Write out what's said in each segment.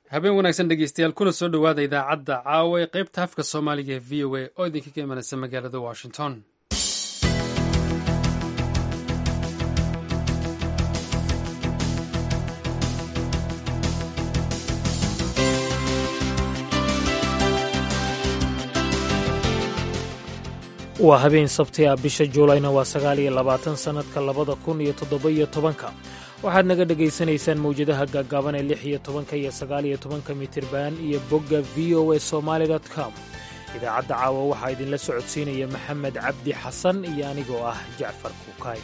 habeen wanaagsan dhegeystayaal kuna soo dhowaada idaacadda caawa ee qaybta afka soomaaliga ee v o a oo idinka ka imanaysa magaalada washington waa habeen sabti ah bisha juulayna waa sagaal iyo labaatan sannadka labada kun iyo toddoba-iyo tobanka waxaad naga dhegaysanaysaan mawjadaha gaaggaaban ee lix iyo tobanka iyo sagaal iyo tobanka mitirban iyo bogga v o a somaali com idaacadda caawa waxaa idinla socodsiinaya maxamed cabdi xasan iyo anigoo ah jacfar kuukaay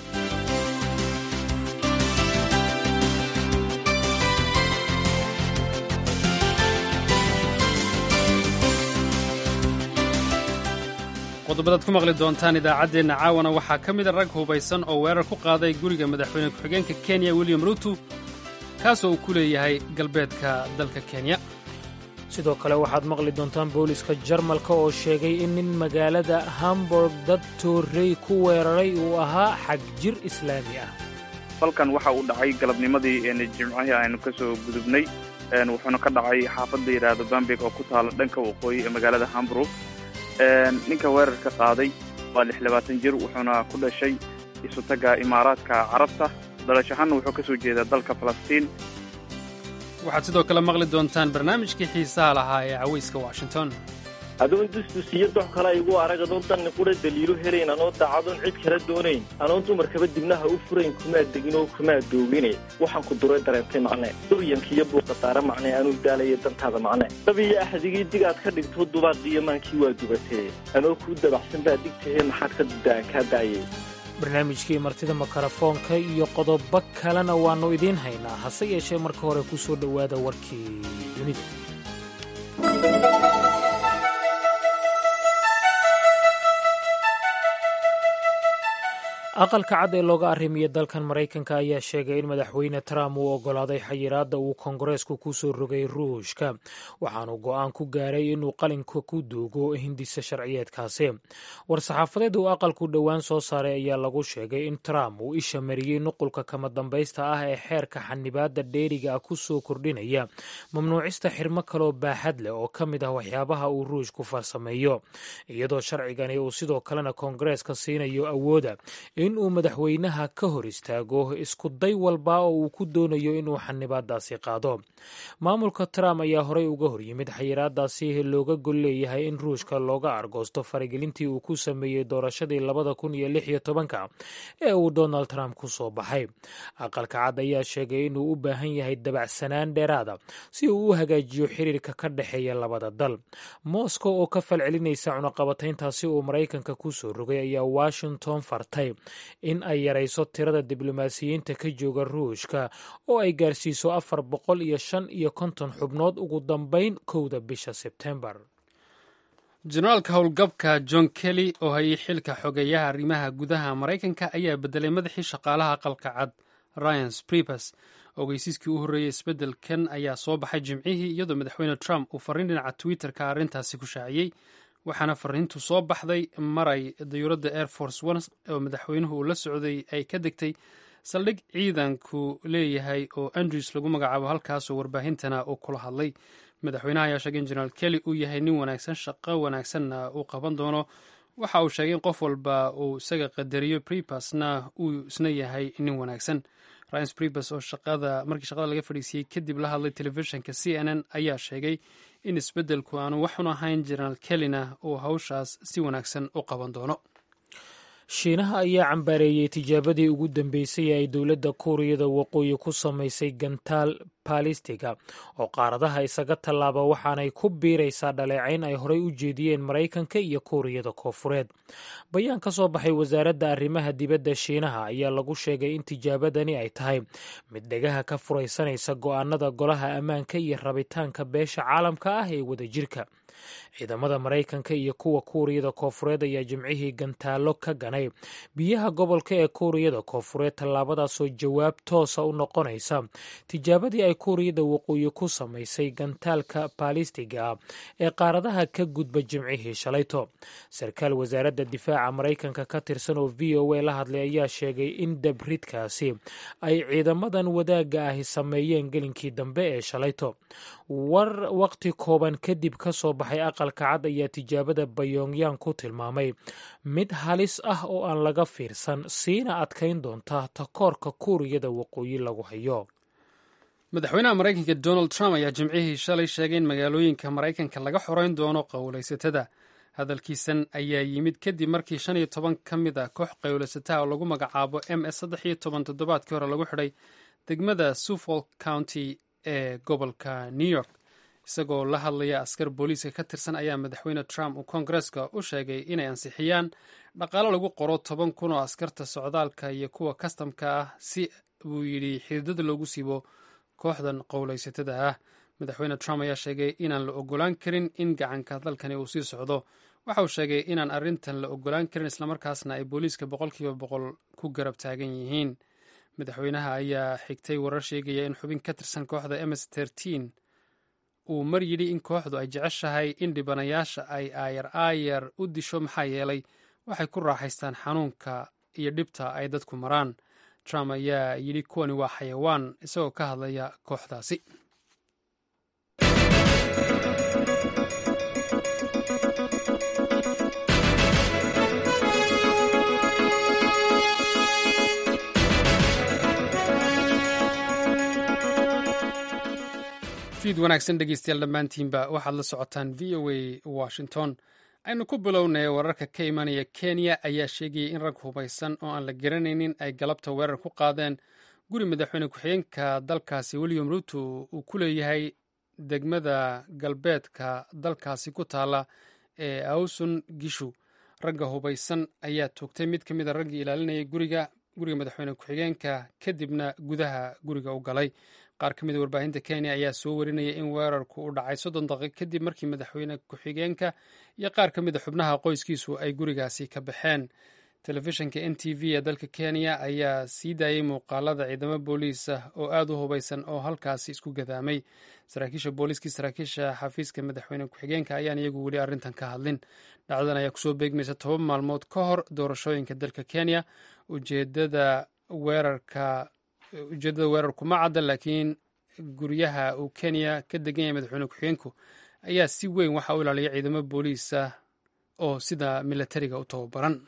qodobadaad ku maqli doontaan idaacaddeenna caawana waxaa ka mida rag hubaysan oo weerar ku qaaday guriga madaxweyne ku-xigeenka kenya william ruutu kaasoo uu ku leeyahay galbeedka dalka kenya sidoo kale waxaad maqli doontaan booliska jarmalka oo sheegay in nin magaalada hamburg dad toorrey ku weeraray uu ahaa xag jir islaami ah falkan waxa uu dhacay galabnimadii jimcihii aynu ka soo gudubnay wuxuuna ka dhacay xaafad la yidhaahdo bambeg oo ku taala dhanka waqooyi ee magaalada hamburg ninka weerarka qaaday waa lix labaatan jir wuxuuna ku dhashay isutaga imaaraadka carabta dhalashahanna wuxuu ka soo jeedaa dalka falastiin waxaad sidoo kale maqli doontaan barnaamijkii xiisaha lahaa ee cawayska washington adoon dusdus iyo dox kale igu arag adoon danni qura daliilo helayn anoo daacadoon cid kala doonayn anoon dumarkaba dibnaha u furayn kumaa degin oo kumaa doogine waxaan ku duray dareentay macne duryanka iyo buuqadaara macne anuu daalaya dantaada macne dab iyo axdigii dig aad ka dhigto dubaaqiyo maankii waa dubatee anoo kuu dabaxsan baa digtahee maxaad ka dudaan kaa daayay barnaamijkii martida makarafoonka iyo qodobo kalena waannu idiin haynaa hase yeeshee marka hore ku soo dhowaada warkii dunida aqalka cad ee looga arrimiya dalkan maraykanka ayaa sheegay in madaxweyne trump uu oggolaaday xayiraadda uu kongareesku ku soo rogay ruushka waxaanu go'aan ku gaaray inuu qalinka ku duugo hindisa sharciyeedkaasi war-saxaafadeed uu aqalku dhowaan soo saaray ayaa lagu sheegay in trump uu isha mariyey nuqulka kama dambaysta ah ee xeerka xanibaadda dheeriga ah ku soo kordhinaya mamnuucista xirmo kaloo baaxad leh oo ka mid ah waxyaabaha uu ruushku farsameeyo iyadoo sharcigani uu sidoo kalena koongareeska siinayo awooda in uu madaxweynaha ka hor istaago isku day walba oo uu ku doonayo inuu xanibaadaasi qaado maamulka trump ayaa horey uga hor yimid xayiraadaasi looga gol leeyahay in ruushka looga argoosto faragelintii uu ku sameeyey doorashadii labada kun iyo lix iyo tobanka ee uu donald trump ku soo baxay aqalka cad ayaa sheegay inuu u baahan yahay dabacsanaan dheeraada si uu u hagaajiyo xiriirka ka dhexeeya labada dal moscow oo ka falcelinaysa cunaqabatayntaasi uu maraykanka ku soo rogay ayaa washington fartay in ay yarayso tirada diblomaasiyiinta ka jooga ruushka oo ay gaarsiiso afar boqol iyo shan iyo konton xubnood ugu dambayn kowda bisha sebtembar jenaraalka howlgabka john kelly oo hayay xilka xogeeyaha arrimaha gudaha maraykanka ayaa bedelay madaxii shaqaalaha aqalka cad ryan sprepers ogeysiiskii u horreeyey isbeddelkan ayaa soo baxay jimcihii iyadoo madaxweyne trump uu farriin dhinaca twitter-ka arrintaasi ku shaaciyey waxaana fariintu soo baxday maray dayuuradda air force one oo madaxweynuhu uu la socday ay ka degtay saldhig ciidanku leeyahay oo andrews lagu magacaabo halkaasoo warbaahintana uu kula hadlay madaxweynaha ayaa sheegay in jenaraal kelly uu yahay nin wanaagsan shaqo wanaagsanna uu qaban doono waxa uu sheegay in qof walba uu isaga qadariyo brepasna uu isna yahay nin wanaagsan ryan brepers oo shaqada markii shaqada laga fadhiisiyey kadib la hadlay telefishinka c n n ayaa sheegay in isbeddelku aanu waxun ahayn jenaraal kellyna uu hawshaas si wanaagsan u qaban doono shiinaha ayaa cambaareeyey tijaabadii ugu dambeysay ee ay dowladda kuuriyada waqooyi ku samaysay gantaal balistiga oo qaaradaha isaga tallaaba waxaanay ku biiraysaa dhaleecayn ay horey u jeediyeen maraykanka iyo kuuriyada koofureed bayaan ka soo baxay wasaaradda arrimaha dibadda shiinaha ayaa lagu sheegay in tijaabadani ay tahay mid dhegaha ka furaysanaysa go'aanada golaha ammaanka iyo rabitaanka beesha caalamka ah ee wadajirka ciidamada maraykanka iyo kuwa kuuriyada koofureed ayaa jimcihii gantaallo ka ganay biyaha gobolka ee kuuriyada koofureed tallaabadaasoo jawaab toosa u noqonaysa tijaabadii ay kuuriyada waqooyi ku samaysay gantaalka baalistiga ah ee qaaradaha ka gudba jimcihii shalayto sarkaal wasaaradda difaaca maraykanka ka tirsan oo v o a la hadlay ayaa sheegay in dabridkaasi ay ciidamadan wadaagga ahi sameeyeen gelinkii dambe ee shalayto war waqti kooban kadib ka soo baxay aqalka cad ayaa tijaabada bayongyang ku tilmaamay mid halis ah oo aan laga fiirsan siina adkayn doonta takoorka kuuriyada waqooyi lagu hayo madaxweynaha maraykanka donald trump ayaa jimcihii shalay sheegay in magaalooyinka maraykanka laga xoreyn doono qowlaysatada hadalkiisan ayaa yimid kadib markii shan iyo toban ka mid a koox qowlaysataha oo lagu magacaabo m s saddex iyo toban toddobaadkii hore lagu xidhay degmada suffolk county ee gobolka new york isagoo la hadlaya askar booliiska ka tirsan ayaa madaxweyne trump uu koongareska u sheegay inay ansixiyaan dhaqaalo lagu qoro toban kun oo askarta socdaalka iyo kuwa kastamka ah si buu yidhi xididada loogu siibo kooxdan qowlaysatada ah madaxweyne trump ayaa sheegay inaan la ogolaan karin in gacanka dalkani uu sii socdo waxa uu sheegay inaan arrintan la ogolaan karin islamarkaasna ay booliiska boqolkiiba boqol ku garab taagan yihiin madaxweynaha ayaa xigtay warar sheegaya in xubin ka tirsan kooxda ms tertin uu mar yidhi in kooxdu ay jeceshahay in dhibanayaasha ay aayar aayar u disho maxaa yeelay waxay ku raaxaystaan xanuunka iyo dhibta ay dadku maraan trump ayaa yidhi kuwani waa xayawaan isagoo ka hadlaya kooxdaasi fiid wanaagsan dhegeystayaal dhammaantiinba waxaad la socotaan v o a washington aynu ku bilownay wararka ka imanaya kenya ayaa sheegayay in rag hubaysan oo aan la garanaynin ay galabta weerar ku qaadeen guri madaxweyne ku-xigeenka dalkaasi william ruto uu ku leeyahay degmada galbeedka dalkaasi ku taala ee awsun gishu ragga hubaysan ayaa toogtay mid ka mid a raggii ilaalinayay guriga guriga madaxweyne ku-xigeenka kadibna gudaha guriga u galay qaar ka mid a warbaahinta kenya ayaa soo warinaya in weerarku u dhacay soddon daqiiq kadib markii madaxweyne ku-xigeenka iyo qaar ka mid a xubnaha qoyskiisu ay gurigaasi ka baxeen telefishinka n t v ee dalka kenya ayaa sii daayey muuqaalada ciidamo booliis ah oo aad u hubaysan oo halkaasi isku gadaamay saraakiisha booliiskii saraakiisha xafiiska madaxweyne ku-xigeenka ayaan iyagu weli arrintan ka hadlin dhacdadan ayaa kusoo beegmaysa toban maalmood ka hor doorashooyinka dalka kenya ujeedada weerarka ujeeddada weerarku ma cadda laakiin guryaha uu kenya ka degan yahay madaxweyne ku-xigeenku ayaa si weyn waxa u ilaaliya ciidamo booliis ah oo sida milatariga u tababaran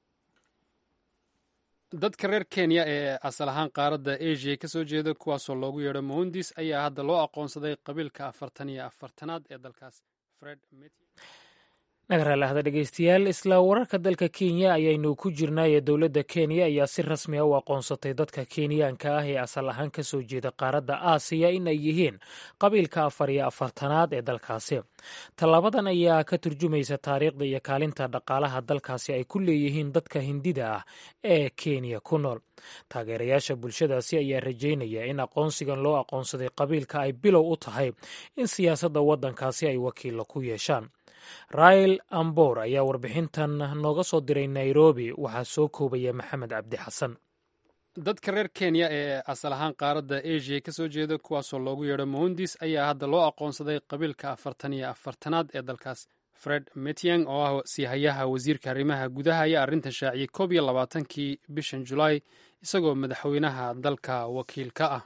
dadka reer kenya ee asal ahaan qaaradda asia ka soo jeeda kuwaasoo loogu yeedho mohundis ayaa hadda loo aqoonsaday qabiilka afartan iyo afartanaad ee dalkaas fred nagaraalahda dhegeystayaal isla wararka dalka kenya ayaynu ku jirnaaye dowladda kenya ayaa si rasmi a u aqoonsatay dadka kenyaanka ah ee asal ahaan ka soo jeeda qaaradda aasiya in ay yihiin qabiilka afar iyo afartanaad ee dalkaasi tallaabadan ayaa ka turjumaysa taariikhda iyo kaalinta dhaqaalaha dalkaasi ay ku leeyihiin dadka hindida ah ee kenya ku nool taageerayaasha bulshadaasi ayaa rajaynaya in aqoonsigan loo aqoonsaday qabiilka ay bilow u tahay in siyaasadda waddankaasi ay wakiilla ku yeeshaan rail ambor ayaa warbixintan nooga soo diray nairobi waxaa soo koobaya maxamed cabdi xasan dadka reer kenya ee asal ahaan qaaradda asia ka soo jeeda kuwaasoo loogu yeedho mohundis ayaa hadda loo aqoonsaday qabiilka afartan iyo afartanaad ee dalkaas fred metiang oo ah siihayaha wasiirka arrimaha gudaha ayaa arrintan shaaciyey koob iyo labaatankii bishan julaay isagoo madaxweynaha dalka wakiil ka ah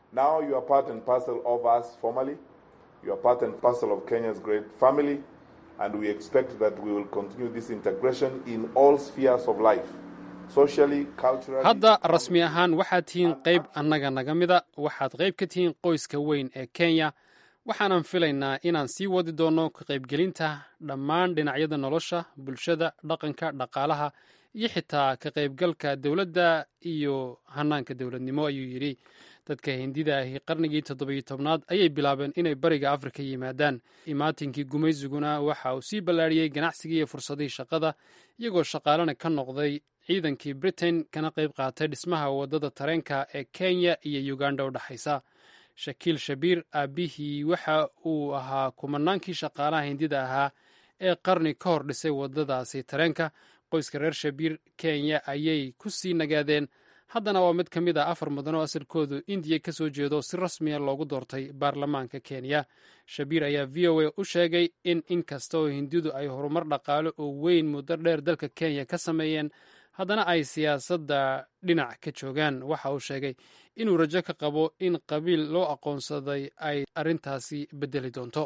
and we expect that we will continue this integration in all spheres of life. Socially, culturally, hadda rasmi ahaan waxaad tihiin qayb annaga naga mida waxaad qayb ka tihiin qoyska weyn ee kenya waxaanan filaynaa inaan sii wadi doonno ka qaybgelinta dhammaan dhinacyada nolosha bulshada dhaqanka dhaqaalaha iyo xitaa ka qaybgalka dowladda iyo hanaanka dowladnimo ayuu yidhi dadka hindida ahi qarnigii toddobiyo tobnaad ayay bilaabeen inay bariga afrika yimaadaan imaatinkii gumaysiguna waxa uu sii ballaariyey ganacsigii iyo fursadihii shaqada iyagoo shaqaalena ka noqday ciidankii britain kana qayb qaatay dhismaha waddada tareenka ee kenya iyo uganda u dhexaysa shakiil shabiir aabbihii waxa uu ahaa kumanaankii shaqaalaha hindida ahaa ee qarni ka hor dhisay waddadaasi tareenka qoyska reer shabiir kenya ayay ku sii nagaadeen haddana waa mid ka mid ah afar mudan oo asalkoodu indiya ka soo jeedo si rasmiya loogu doortay baarlamaanka kenya shabiir ayaa v o a u sheegay in inkasta oo hindidu ay horumar dhaqaale oo weyn muddo dheer dalka kenya ka sameeyeen haddana ay siyaasadda dhinac ka joogaan waxa uu sheegay inuu rajo ka qabo in qabiil loo aqoonsaday ay arrintaasi bedeli doonto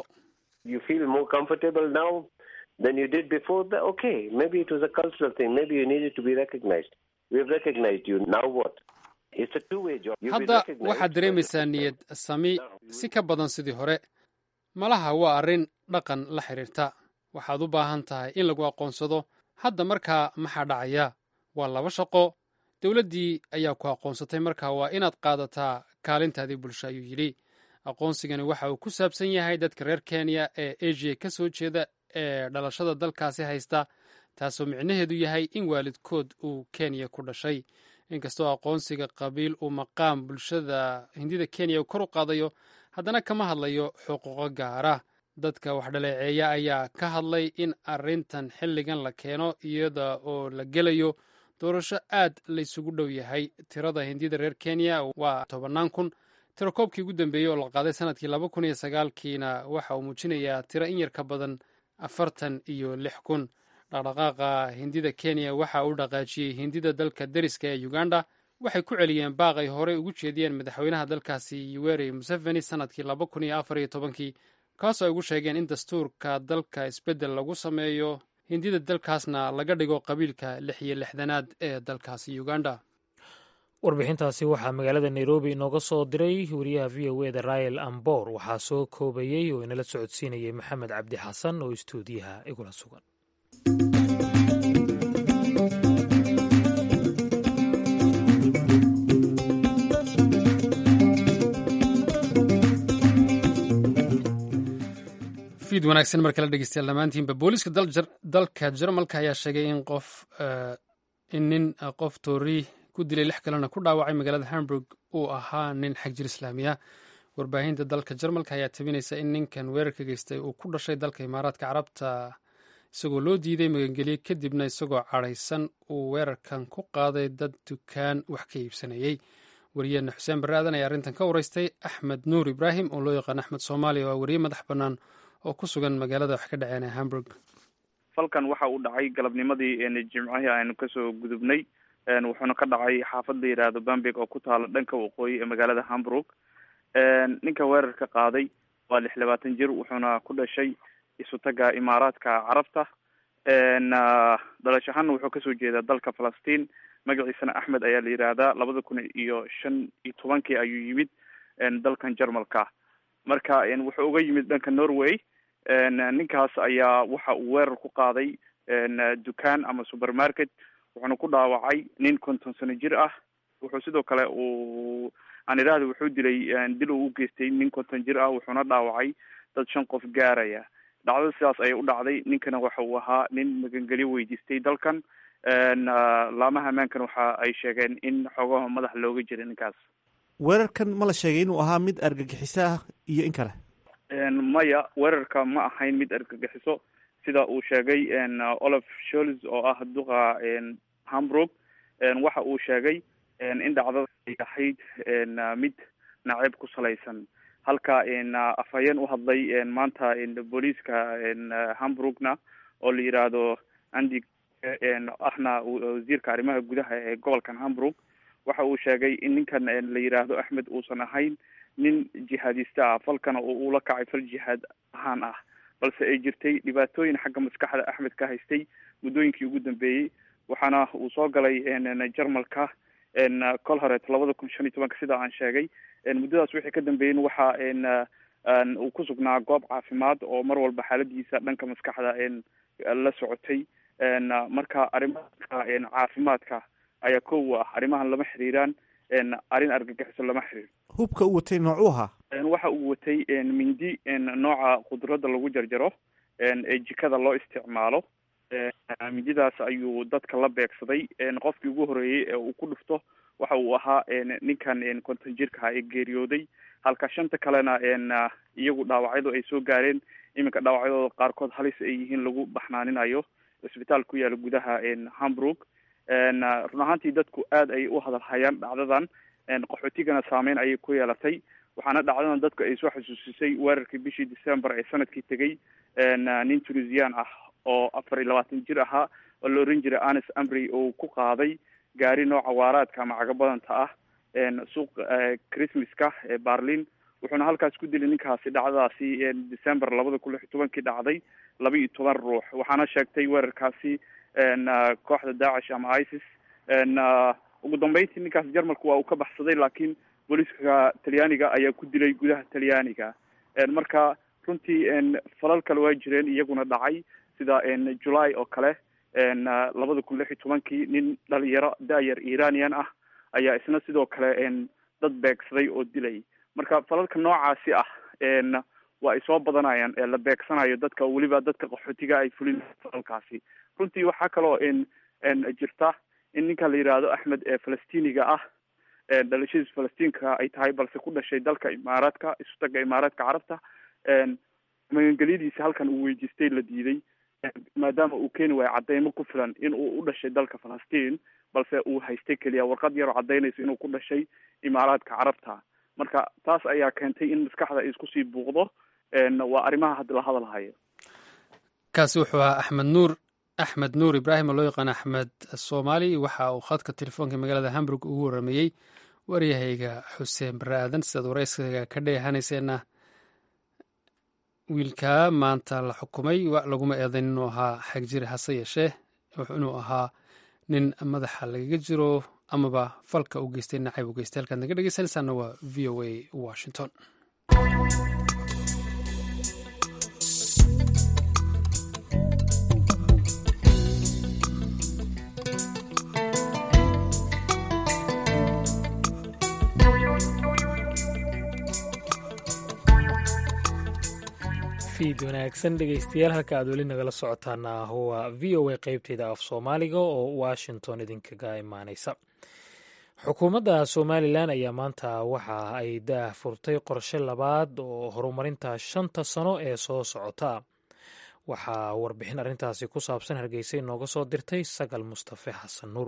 hadda waxaad dareemaysaa niyad sami si ka badan sidii hore malaha waa arrin dhaqan la xidhiirta waxaad u baahan tahay in lagu aqoonsado hadda markaa maxaa dhacaya waa laba shaqo dowladdii ayaa ku aqoonsatay markaa waa inaad qaadataa kaalintaadii bulsho ayuu yidhi aqoonsigani waxa uu ku saabsan yahay dadka reer kenya ee asia ka soo jeeda ee dhalashada dalkaasi haysta taasoo micnaheedu yahay in waalidkood uu kenya ku dhashay inkastoo aqoonsiga qabiil uu maqaam bulshada hindida kenya uu kor u qaadayo haddana kama hadlayo xuquuqo gaara dadka wax dhaleeceeya ayaa ka hadlay in arrintan xilligan la keeno iyada oo la gelayo doorasho aad laysugu dhow yahay tirada hindida reer kenya waa tobannaan kun tiro koobkii ugu dambeeyey oo la qaaday sanadkii laba kun iyo sagaalkiina waxa uu muujinayaa tiro in yar ka badan afartan iyo lix kun dhaqdhaqaaqa hindida kenya waxa uu dhaqaajiyey hindida dalka deriska ee uganda waxay ku celiyeen baaq ay horey ugu jeediyeen madaxweynaha dalkaasi yuweri museveni sanadkii laba kun iyo afar iyo tobankii kaasoo ay ugu sheegeen in dastuurka dalka isbeddel lagu sameeyo hindida dalkaasna laga dhigo qabiilka lix iyo lixdanaad ee dalkaasi uganda warbixintaasi waxaa magaalada nairobi inooga soo diray wariyaha v o eda rael ambor waxaa soo koobayey oo inala socodsiinayay maxamed cabdi xasan oo istuudiyaha igula sugan fiid wanaagsan mar kale dhegeystayaal dhammaantiinba booliiska dalka jarmalka ayaa sheegay in qof in nin qof toori ku dilay lix kalena ku dhaawacay magaalada hamburg uu ahaa nin xag jir islaamiya warbaahinta dalka jarmalka ayaa tabinaysa in ninkan weerarka geystay uu ku dhashay dalka imaaraadka carabta isagoo loo diiday magangelye kadibna isagoo cadhaysan uu weerarkan ku qaaday dad dukaan wax ka iibsanayey wariyeena xuseen barre aadan ayaa arrintan ka wareystay axmed nuur ibraahim oo loo yaqaan axmed soomaaliya oo a wariye madax bannaan oo ku sugan magaalada wax ka dhaceen ee hamburg falkan waxa uu dhacay galabnimadii jimcihii aynu kasoo gudubnay wuxuuna ka dhacay xaafad la yidhaahdo bambeg oo ku taala dhanka waqooyi ee magaalada hamburg ninka weerarka qaaday waa lix labaatan jir wuxuuna ku dhashay isutaga imaaraadka carabta dhalash ahaana wuxuu kasoo jeedaa dalka falastiin magaciisana axmed ayaa la yidhaahdaa labada kun iyo shan iyo tobankii ayuu yimid dalkan jarmalka marka wuxuu uga yimid dhanka norway ninkaas ayaa waxa uu weerar ku qaaday dukaan ama supermarket wuxuuna ku dhaawacay nin konton sano jir ah wuxuu sidoo kale uu aan idhaahda wuxuu dilay dil uu u geystay nin konton jir ah wuxuuna dhaawacay dad shan qof gaaraya dhacdada sidaas ayay u dhacday ninkana waxa uu ahaa nin magangelyo weydiistay dalkan laamaha ammaankan waxa ay sheegeen in xoogaha madax looga jiray ninkaas weerarkan ma la sheegay inuu ahaa mid argagixiso ah iyo in kale maya weerarka ma ahayn mid argagixiso sida uu sheegay olaf shols oo ah duqa hamburg waxa uu sheegay in dhacdada ay ahayd mid naceeb ku salaysan halka afhayeen u hadlay maanta booliiska hamburgna oo la yidhaahdo andi ahna wasiirka arrimaha gudaha ee gobolkan hamburg waxa uu sheegay in ninkan la yidhaahdo axmed uusan ahayn nin jihaadista ah falkana oo ula kacay fal jihaad ahaan ah balse ay jirtay dhibaatooyin xagga maskaxda axmed ka haystay muddooyinkii ugu dambeeyey waxaana uu soo galay jarmalka kol horeet labada kun shan iyo tobanka sida aan sheegay muddadaas wixii ka dambeeyen waxa uu ku sugnaa goob caafimaad oo mar walba xaaladiisa dhanka maskaxda la socotay marka arrimaha caafimaadka ayaa ko u ah arrimahan lama xiriiraan arrin argagixiso lama xiriir hubka u watay noocuu ahaa waxa uu watay mindi nooca khudradda lagu jarjaro ee jikada loo isticmaalo mindidaas ayuu dadka la beegsaday qofkii ugu horeeyey ee uu ku dhufto waxa uu ahaa ninkan konton jirka ee geeriyooday halka shanta kalena iyagu dhaawacyadu ay soo gaareen iminka dhaawacyadooda qaarkood halis ay yihiin lagu baxnaaninayo cisbitaal ku yaala gudaha hamburg run ahaantii dadku aad ay u hadalhayaan dhacdadan qaxootigana saameyn ayay ku yeelatay waxaana dhacdadan dadku ay soo xasuusisay weerarkii bishii december ee sanadkii tegay nin tunisian ah oo afar iyo labaatan jir ahaa oo la oran jiray anis amry oo ku qaaday gaari nooca waaraadka ama cagabadanta ah suuq christmaska ee barlin wuxuuna halkaas ku dilay ninkaasi dhacdadaasi december labada kun lix iyo tobankii dhacday laba iyo toban ruux waxaana sheegtay weerarkaasi kooxda daacish ama isis ugu dambeyntii ninkaas jarmalku waa uu ka baxsaday laakiin booliiska talyaaniga ayaa ku dilay gudaha talyaaniga marka runtii falal kale waa jireen iyaguna dhacay sida july oo kale labada kun lix iyo tobankii nin dhalinyaro da-yar iranian ah ayaa isna sidoo kale dad beegsaday oo dilay marka falalka noocaasi ah waa ay soo badanayaan la beegsanayo dadka weliba dadka qaxootiga ay fulin falalkaasi runtii waxaa kaloo jirta in ninka la yidhaahdo axmed ee falastiniga ah dhalashadiis falastiinka ay tahay balse ku dhashay dalka imaaraadka isutaga imaaraadka carabta magangelyadiisa halkan uu weydiistay la diiday maadaama uu keeni waayo cadeymo ku filan in uu u dhashay dalka falastiin balse uu haystay keliya warqad yaroo cadaynayso inuu ku dhashay imaaraadka carabta marka taas ayaa keentay in maskaxda ay isku sii buuqdo waa arrimaha hadda la hadalhayo kaasi wuxuu ahaa axmed nuur axmed nuur ibraahim oo loo yaqaan axmed soomaali waxa uu khadka telefoonka magaalada hamburg ugu warameeyey waryahayga xuseen bare aadan sidaad warayskaga ka dheehanayseena wiilkaa maanta la xukumay laguma eedayn inuu ahaa xagjiri hase yeeshee inuu ahaa nin madaxa lagaga jiro amaba falka u geystay nacayb u geystay halkaad naga dhegeysanaysaana waa v o a washington fiid wanaagsan dhegeystayaal halka aad weli nagala socotaana waa v o a qeybteeda af soomaaliga oo washington idinkaga imaaneysa xukuumadda somalilan ayaa maanta waxa ay daah furtay qorshe labaad oo horumarinta shanta sano ee soo socota waxaa warbixin arrintaasi ku saabsan hargeysa inooga soo dirtay sagal mustafe xasan nuur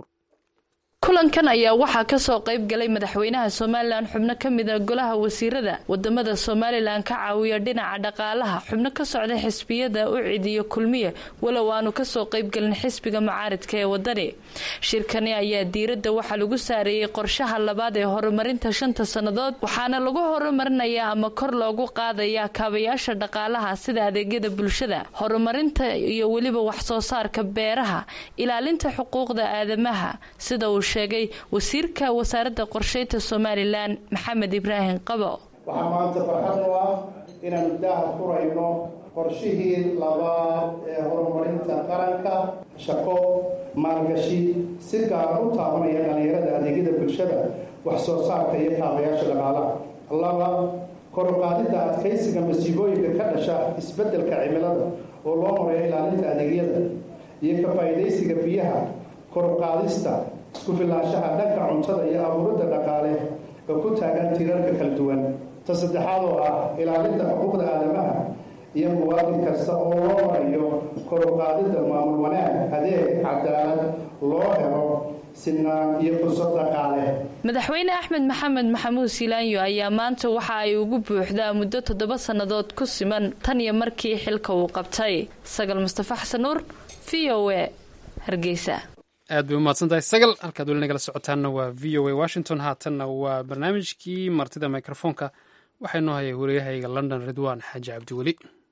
kulankan ayaa waxaa kasoo qayb galay madaxweynaha somalilan xubno ka mida golaha wasiirada wadamada somalilan ka caawiya dhinaca dhaqaalaha xubno ka socda xisbiyada u cidiyo kulmiye walow aanu kasoo qaybgelin xisbiga mucaaridka ee wadani shirkani ayaa diiradda waxaa lagu saareeyey qorshaha labaad ee horumarinta shanta sannadood waxaana lagu horumarinayaa ama kor loogu qaadayaa kaabayaasha dhaqaalaha sida adeegyada bulshada horumarinta iyo weliba waxsoo saarka beeraha ilaalinta xuquuqda aadamaha sida uu sheegay wasiirka wasaaradda qorsheynta somalilan maxamed ibraahim qabo waxaa maanta farxad u ah inaanu daaha furayno qorshihii labaad ee horumarinta qaranka shaqo maalgashi si gaara u taabanaya dhallinyarada adeegyada bulshada wax soo saarka iyo kaabayaasha dhaqaalaha laba koruqaadidda adkaysiga masiibooyinka ka dhasha isbeddelka cimilada oo loo marayo ilaalinta adeegyada iyo ka faa'iidaysiga biyaha koruqaadista isku filaanshaha dhanka cuntada iyo abuuridda dhaqaale oo ku taagan tirarka kala duwan ta saddexaad oo ah ilaalinta xuquuqda aadamaha iyo muwaadin kasta oo loo marayo koruqaadidda maamul wanaag adeeg cadaalad loo helo sinaan iyo fursad dhaqaale madaxweyne axmed maxamed maxamuud silaanyo ayaa maanta waxa ay ugu buuxdaa muddo toddoba sannadood ku siman tan iyo markii xilka uu qabtay sagal mustafa xasan nuur v o a hargeysa aad bay umahadsan tahay sagal halkaad weli nagala socotaanna waa v o a washington haatanna waa barnaamijkii martida mikrofoonka waxaa inoo hayay waryahayga london ridwan xaaji cabdiweli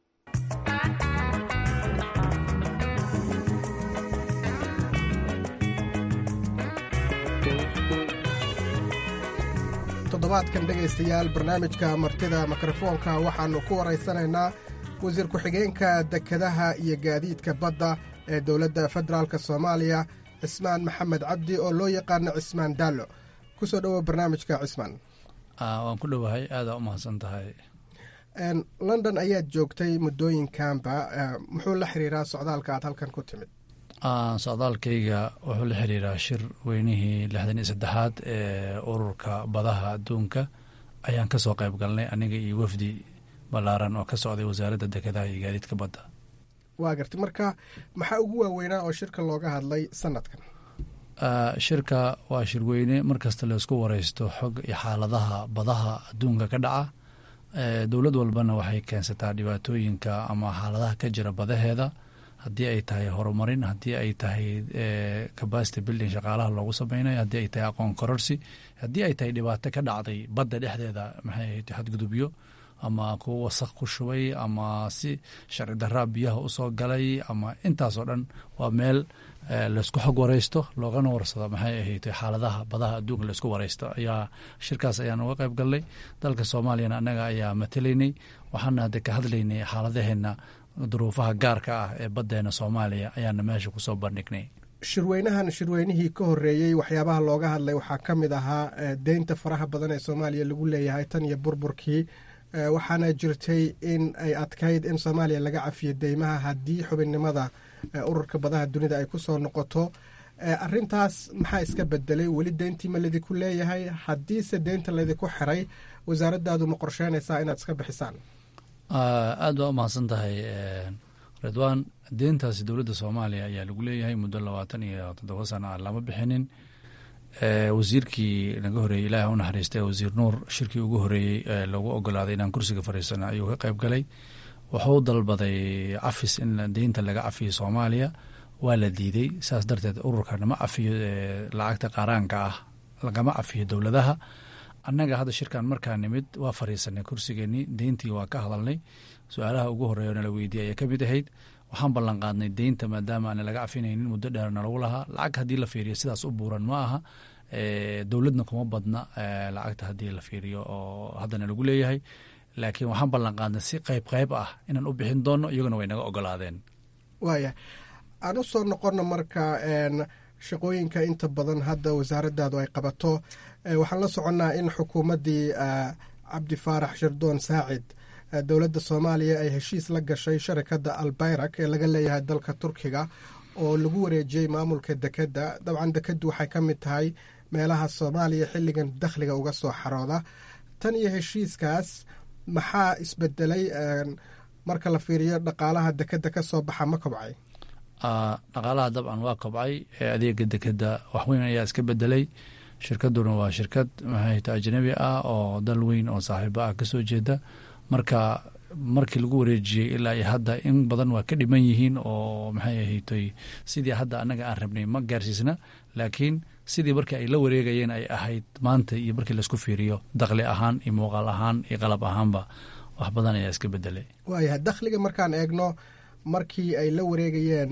toddobaadkan dhegaystayaal barnaamijka martida mikrofoonka waxaannu ku waraysanaynaa wasiir ku-xigeenka dekedaha iyo gaadiidka badda ee dowladda federaalk soomaaliya cismaan maxamed cabdi oo loo yaqaano cismaan daallo ku soo dhowow barnaamijka cismaan waan ku dhowahay aadaa u mahadsan tahay london ayaad joogtay muddooyinkanba muxuu la xiriiraa socdaalka aad halkan ku timid socdaalkayga wuxuu la xiriiraa shir weynihii lixdan iyo saddexaad ee ururka badaha adduunka ayaan kasoo qayb galnay aniga iyo wafdi ballaaran oo ka socday wasaaradda dekedaha iyo gaadiidka badda waa gartay marka maxaa ugu waaweynaa oo shirka looga hadlay sanadkan shirka waa shirweyne markasta laysku wareysto xog iyo xaaladaha badaha adduunka ka dhaca dowlad walbana waxay keensataa dhibaatooyinka ama xaaladaha ka jira badaheeda haddii ay tahay horumarin haddii ay tahay capacity building shaqaalaha loogu sameynayo haddii ay tahay aqoon kororsi haddii ay tahay dhibaato ka dhacday badda dhexdeeda maxay ahayd xadgudubyo ama kuwo wasaq ku shubay ama si sharci daraa biyaha usoo galay ama intaasoo dhan waa meel laysku xog wareysto loogana warsado maxay ahayd xaaladaha badaha adduunka laysku wareysto ayaa shirkaas ayaan uga qayb galnay dalka soomaaliyana annaga ayaa matalaynay waxaana hadde ka hadlaynay xaaladaheena duruufaha gaarka ah ee baddeena soomaaliya ayaana meesha kusoo bandhignay shirweynahan shirweynihii ka horeeyey waxyaabaha looga hadlay waxaa ka mid ahaa deynta faraha badan ee soomaaliya lagu leeyahay tan iyo burburkii waxaana jirtay in ay adkayd in soomaaliya laga cafiyo deymaha haddii xubinnimada ururka badaha dunida ay ku soo noqoto arintaas maxaa iska bedelay weli deyntii ma laydinku leeyahay haddiise deynta laydinku xiray wasaaraddaadu ma qorsheynaysaa inaad iska bixisaan aada baa umahadsan tahay redwan deyntaasi dowladda soomaaliya ayaa lagu leeyahay muddo labaatan iyo toddoba sana aan lama bixinin wasiirkii naga horeeyey ilaah u naxariistay wasiir nuur shirkii ugu horeeyey ee lagu ogolaaday inaan kursiga fariisana ayuu ka qayb galay wuxuu dalbaday cafis in deynta laga cafiyo soomaaliya waa la diiday saas darteed ururkan ma cafiyo lacagta qaaraanka ah lagama cafiyo dowladaha annaga hadda shirkan markaa nimid waa fariisanay kursigeenii deyntii waa ka hadalnay su-aalaha ugu horeeya nala weydiiyay ayaa ka mid ahayd waxaan ballan qaadnay deynta maadaama aan laga cafinaynin muddo dheer nalagu lahaa lacag haddii la fiiriyo sidaas u buuran ma aha dowladna kuma badna lacagta haddii la fiiriyo oo haddana lagu leeyahay laakiin waxaan ballan qaadnay si qayb qayb ah inaan u bixin doono iyaguna way naga ogolaadeen waaya aan u soo noqono marka shaqooyinka inta badan hadda wasaaraddaadu ay qabato waxaan la soconnaa in xukuumaddii cabdi faarax shirdoon saacid dowladda soomaaliya ay heshiis la gashay sharikadda albayrak ee laga leeyahay dalka turkiga oo lagu wareejiyey maamulka dekedda dabcan dekeddu waxay ka mid tahay meelaha soomaaliya xilligan dakhliga uga soo xarooda tan iyo heshiiskaas maxaa isbedelay marka la fiiriyo dhaqaalaha dekedda ka soo baxa ma kobcay dhaqaalaha dabcan waa kobcay adeega dekedda waxweyn ayaa iska bedelay shirkaduna waa shirkad maxayta ajnabi ah oo dal weyn oo saaxiibo ah kasoo jeeda marka markii lagu wareejiyey ilaa iyo hadda in badan waa ka dhiman yihiin oo maxay ahaytoy sidii hadda annaga aan rabnay ma gaarsiisna laakiin sidii markii ay la wareegayeen ay ahayd maanta iyo markii laisku fiiriyo dakli ahaan iyo muuqaal ahaan iyo qalab ahaanba wax badan ayaa iska bedelay waayahay dakhliga markaan eegno markii ay la wareegayeen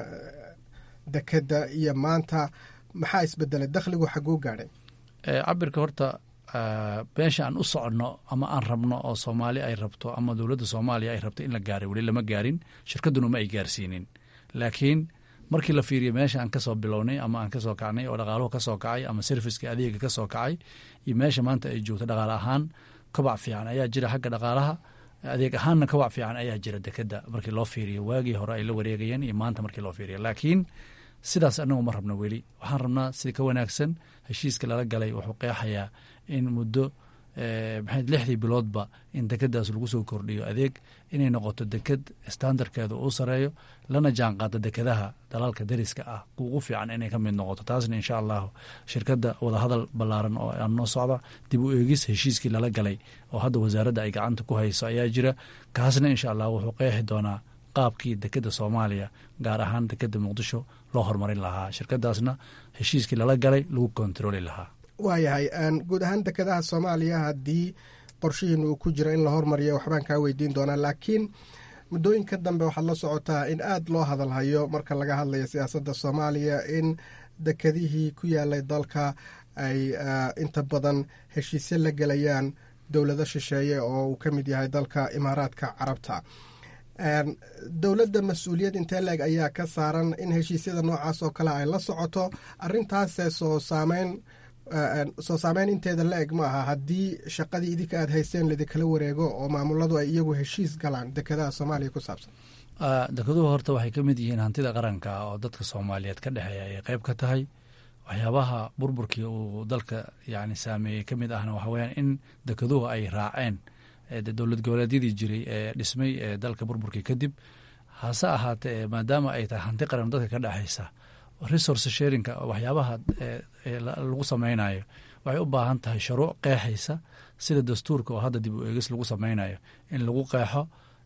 dekedda iyo maanta maxaa isbedelay dakhligu xaguu gaadhay cabirka horta meesha aan u soconno ama aan rabno oo soomaali ay rabto ama dowladda soomaaliya ay rabto in la gaaray weli lama gaarin shirkadduna ma ay gaarsiinin laakiin markii la fiiriyo meesha aan kasoo bilownay ama aan kasoo kacnay oo dhaqaaluhu kasoo kacay ama serviska adeega kasoo kacay iyo meesha maanta ay joogto dhaqaale ahaan kobac fiican ayaa jira xagga dhaqaalaha adeeg ahaanna kobac fiican ayaa jira dekedda markii loo fiiriyo waagii hore ay la wareegayeen iyo maanta markii loo fiiriyo laakiin sidaas anagu ma rabno weli waxaan rabnaa sida ka wanaagsan heshiiska lala galay wuxuu qeexayaa in muddo maxay lixdii biloodba in dekeddaas lagu soo kordhiyo adeeg inay noqoto deked standardkeeda uu sareeyo lana jaan qaado dekedaha dalalka dariska ah ugu fiican inay ka mid noqoto taasna insha allahu shirkadda wadahadal ballaaran oo aan noo socda dib u eegis heshiiskii lala galay oo hadda wasaaradda ay gacanta ku hayso ayaa jira kaasna insha allah wuxuu qeexi doonaa qaabkii dekedda soomaaliya gaar ahaan dekedda muqdisho loo horumarin lahaa shirkadaasna heshiiskii lala galay lagu kontarooli lahaa waayahay guud ahaan dekedaha soomaaliya haddii qorshihiin uu ku jiro in la hormariyo waxbaan kaa weydiin doonaa laakiin muddooyinka dambe waxaad la socotaa in aad loo hadalhayo marka laga hadlayo siyaasadda soomaaliya in dekedihii ku yaalay dalka ay inta badan heshiisyo la gelayaan dowlado shisheeye oo uu ka mid yahay dalka imaaraadka carabta dowladda mas-uuliyad intee leeg ayaa ka saaran in heshiisyada noocaas oo kale ay la socoto arintaase soo saameyn soo saameyn inteeda la eg ma aha haddii shaqadii idinka aad haysteen laidinkala wareego oo maamuladu ay iyagu heshiis galaan dekedaha soomaaliya ku saabsan dekeduhu horta waxay ka mid yihiin hantida qaranka oo dadka soomaaliyeed ka dhexeeya ay qeyb ka tahay waxyaabaha burburkii uu dalka yani saameeyey ka mid ahna waxa weyaan in dekeduhu ay raaceen dowlad goboleedyadii jiray ee dhismay ee dalka burburkii kadib hase ahaatee maadaama ay tahay hanti qaran dadka ka dhexaysa resource sharinka waxyaabaha lagu sameynayo waxay u baahan tahay shuruuc qeexaysa sida dastuurka oo hadda dib u eegis lagu sameynayo in lagu qeexo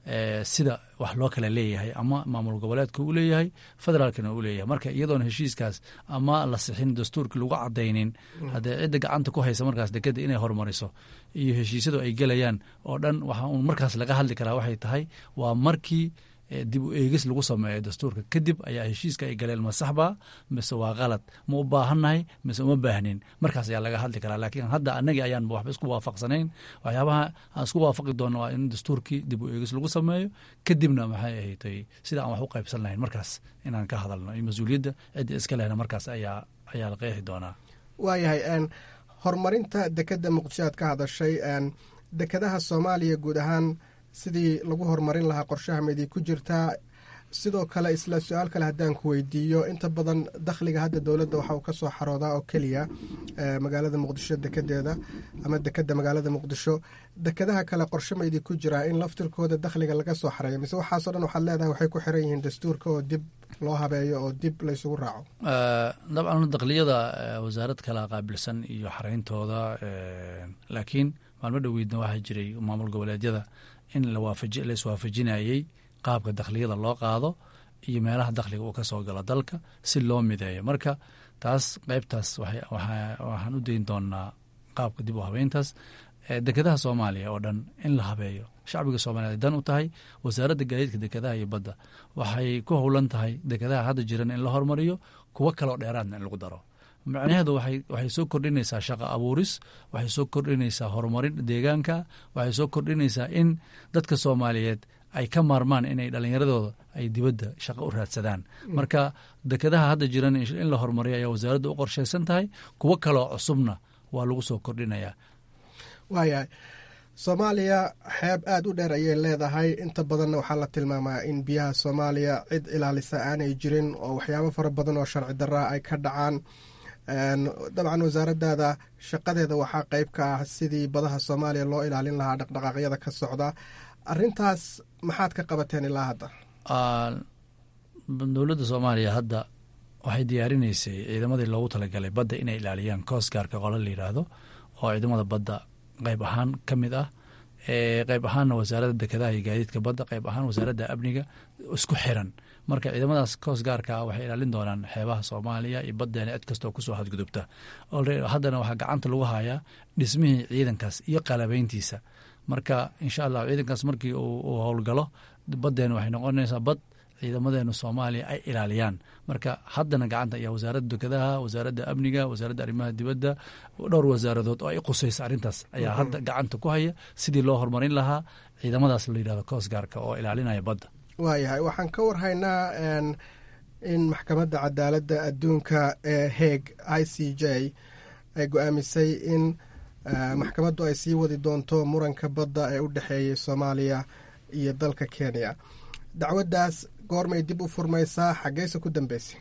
sida wax loo kala leeyahay ama maamul goboleedka uu leeyahay federaalkana uu leeyahay marka iyadoona heshiiskaas ama la sixin dastuurkii lagu cadaynin haddee cidda gacanta ku haysa markaas dekeda inay horumariso iyo heshiisyadu ay gelayaan oo dhan waxa uun markaas laga hadli karaa waxay tahay waa markii dib u eegis lagu sameeyo dastuurka kadib ayaa heshiiska ay galeen ma saxba mise waa kalad ma u baahannahay mise uma baahnin markaas ayaa laga hadli karaa laakiin hadda annagii ayaan waxba isku waafaqsanayn waxyaabaha aan isku waafaqi doonno waa in dastuurkii dib u eegis lagu sameeyo kadibna maxay ahatay sida aan wax u qaybsan lahayn markaas inaan ka hadalno iyo mas-uuliyadda cidda iska lehna markaas ayaa ayaa la qeexi doonaa waayahay horumarinta dekeda muqdisho aad ka hadashay dekedaha soomaaliya guud ahaan sidii lagu horumarin lahaa qorshaha maydii ku jirtaa sidoo kale isla su-aal kale haddaan ku weydiiyo inta badan dakhliga hadda dowladda waxa uu ka soo xaroodaa oo keliya magaalada muqdisho dekedeeda ama dekeda magaalada muqdisho dekedaha kale qorshe maydii ku jiraa in laftirkooda dakhliga laga soo xareeyo mise waxaasoo dhan waxaad leedahay waxay ku xiran yihiin dastuurka oo dib loo habeeyo oo dib laysugu raaco dabcan dakliyada wasaarad kala qaabilsan iyo xareyntooda laakiin maalmo dhoweydna waxaa jiray maamul goboleedyada in laiswaafajinayey qaabka dakhliyada loo qaado iyo meelaha dakhliga uu ka soo galo dalka si loo mideeyo marka taas qeybtaas waxaan u dayn doonaa qaabka dib u habeyntaas dekedaha soomaaliya oo dhan in la habeeyo shacbiga soomaliyeed dan u tahay wasaaradda gaadiidka dekedaha iyo badda waxay ku howlan tahay dekedaha hadda jiran in la hormariyo kuwo kaleo dheeraadna in lagu daro macnaheedu waxay soo kordhinaysaa shaqo abuuris waxay soo kordhinaysaa horumarin deegaanka waxay soo kordhinaysaa in dadka soomaaliyeed ay ka maarmaan inay dhallinyaradooda ay dibadda shaqo u raadsadaan marka dekedaha hadda jiran in la horumariyo ayaa wasaaradda u qorshaysan tahay kuwo kaloo cusubna waa lagu soo kordhinayaa waayahay soomaaliya xeeb aada u dheer ayay leedahay inta badanna waxaa la tilmaamaa in biyaha soomaaliya cid ilaalisa aanay jirin oo waxyaabo fara badan oo sharci daraa ay ka dhacaan dabcan wasaaradaada shaqadeeda waxaa qeyb ka ah sidii badaha soomaaliya loo ilaalin lahaa dhaqdhaqaaqyada ka socda arintaas maxaad ka qabateen ilaa hadda dowladda soomaaliya hadda waxay diyaarinaysay ciidamadii loogu talagalay badda inay ilaaliyaan koosgaarka qolo la yidhaahdo oo ciidamada badda qeyb ahaan ka mid ah qeyb ahaanna wasaaradda dekedaha iyo gaadiidka badda qeyb ahaan wasaaradda amniga isku xiran marka ciidamadaas koos gaarka ah waxay ilaalin doonaan xeebaha soomaaliya iyo baddeena cid kastoo kusoo hadgudubta haddana waxaa gacanta lagu hayaa dhismihii ciidankaas iyo qalabeyntiisa marka insha allah ciidankaas markii uu howlgalo baddeena waxay noqonaysaa bad ciidamadeena soomaaliya ay ilaaliyaan marka haddana gacanta ayaa wasaaradda dekedaha wasaaradda amniga wasaaradda arrimaha dibadda dhowr wasaaradood oo ay qusaysa arrintaas ayaa hadda gacanta ku haya sidii loo horumarin lahaa ciidamadaas la yidhahdo koos gaarka oo ilaalinaya badda waayahay waxaan ka warhaynaa in maxkamadda cadaaladda adduunka ee heeg i c j ay go-aamisay in maxkamaddu ay sii wadi doonto muranka badda ee u dhexeeyay soomaaliya iyo dalka kenya dacwaddaas goormay dib u furmaysaa xaggeyse ku dambeysay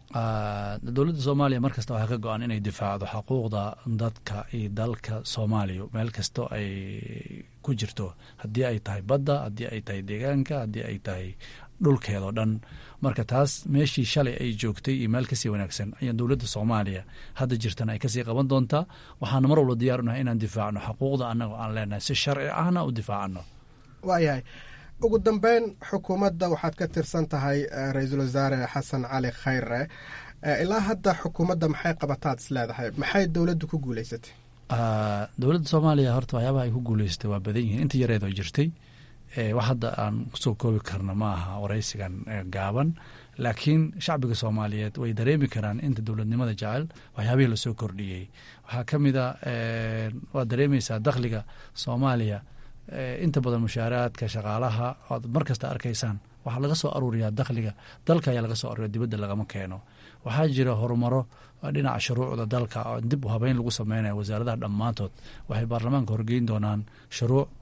dowladda soomaaliya mar kasta waxaa ka go-an inay difaacdo xuquuqda dadka iyo dalka soomaaliya meel kastoo ay ku jirto haddii ay tahay badda haddii ay tahay deegaanka haddii ay tahay dhulkeedao dhan marka taas meeshii shalay ay joogtay iyo meel kasii wanaagsan ayaa dowladda soomaaliya hadda jirtana ay kasii qaban doontaa waxaana mar walba diyaar unahay inaan difaacno xuquuqda annagoo aan leenahay si sharci ahna u difaacano waayahay ugu dambeyn xukuumadda waxaad ka tirsan tahay ra-iisul wasaare xasan cali khayre ilaa hadda xukuumadda maxay qabataad is leedahay maxay dowladdu ku guuleysatay dowladda soomaaliya horta waxyaabaha ay ku guuleysatay waa badan yihiin inta yareed oo jirtay wax hadda aan kusoo koobi karno ma aha waraysigan gaaban laakiin shacbiga soomaaliyeed way dareemi karaan inta dowladnimada jecel waxyaabihii lasoo kordhiyey waxaa ka mid a waad dareemeysaa dakhliga soomaaliya inta badan mushaaraadka shaqaalaha oad mar kasta arkaysaan waxaa laga soo aruuriyaa dakhliga dalka ayaa laga soo aruuriya dibadda lagama keeno waxaa jira horumaro dhinaca shuruucda dalka oo dib u habeyn lagu sameynaya wasaaradaha dhammaantood waxay baarlamaanka horgeyn doonaan shuruuc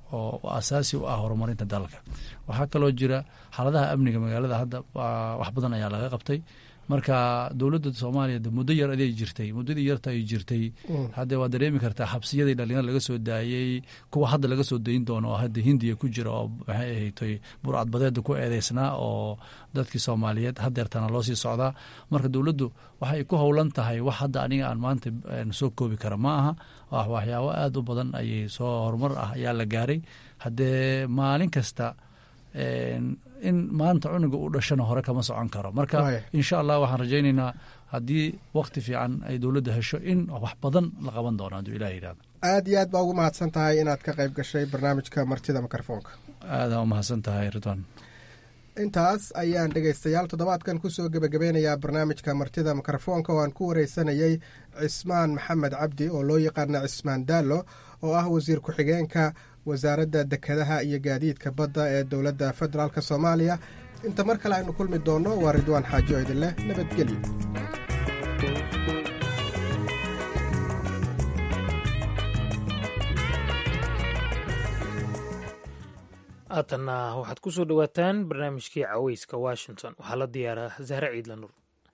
oo asaasi u ah horumarinta dalka waxaa kaloo jira xaaladaha amniga magaalada hadda wax badan ayaa laga qabtay marka dowladda soomaaliya muddo yar aday jirtay muddadii yarta ay jirtay hadde waa dareemi kartaa xabsiyadii dhalinyar laga soo daayey kuwa hadda laga soo dayin doono oo hadda hindiya ku jira oo maxay ahatay burcadbadeeda ku eedeysnaa oo dadkii soomaaliyeed hadeertana loo sii socdaa marka dowladdu waxay ku howlan tahay wax hadda aniga aan maanta soo koobi kara ma aha waxyaabo aada u badan ayay soo horumar ah ayaa la gaaray haddee maalin kasta in maanta cunuga u dhashana hore kama socon karo marka insha allah waxaan rajaynaynaa haddii wakti fiican ay dowladda hesho in wax badan la qaban doono hadduu ilah yidhahdo aad iyo aad baa ugu mahadsan tahay inaad ka qayb gashay barnaamijka martida mikrofoonka aadaan u mahadsan tahay ridwan intaas ayaan dhegaystayaal toddobaadkan kusoo gebagabeynayaa barnaamijka martida mikrofoonka oo aan ku wareysanayey cismaan maxamed cabdi oo loo yaqaana cismaan daallo oo ah wasiir ku-xigeenka wasaaradda dekedaha iyo gaadiidka badda ee dowladda federaalk soomaaliya inta mar kale aynu kulmi doonno waa ridwaan xaaji oo idin leh nabadgelyo haatanna waxaad ku soo dhowaataan barnaamijkii caweyska washington waxaa la diyaaraa zahre ciidla nur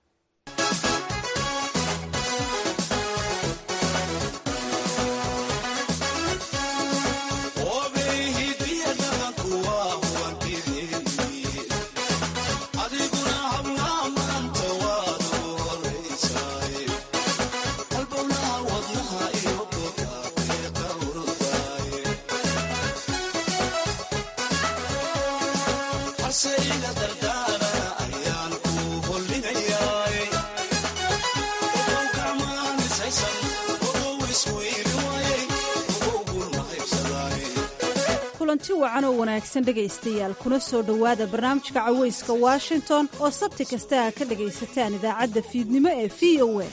kulanti wacan oo wanaagsan dhegaystayaal kuna soo dhowaada barnaamijka caweyska washington oo sabti kasta a ka dhagaysataan idaacadda fiidnimo ee v o a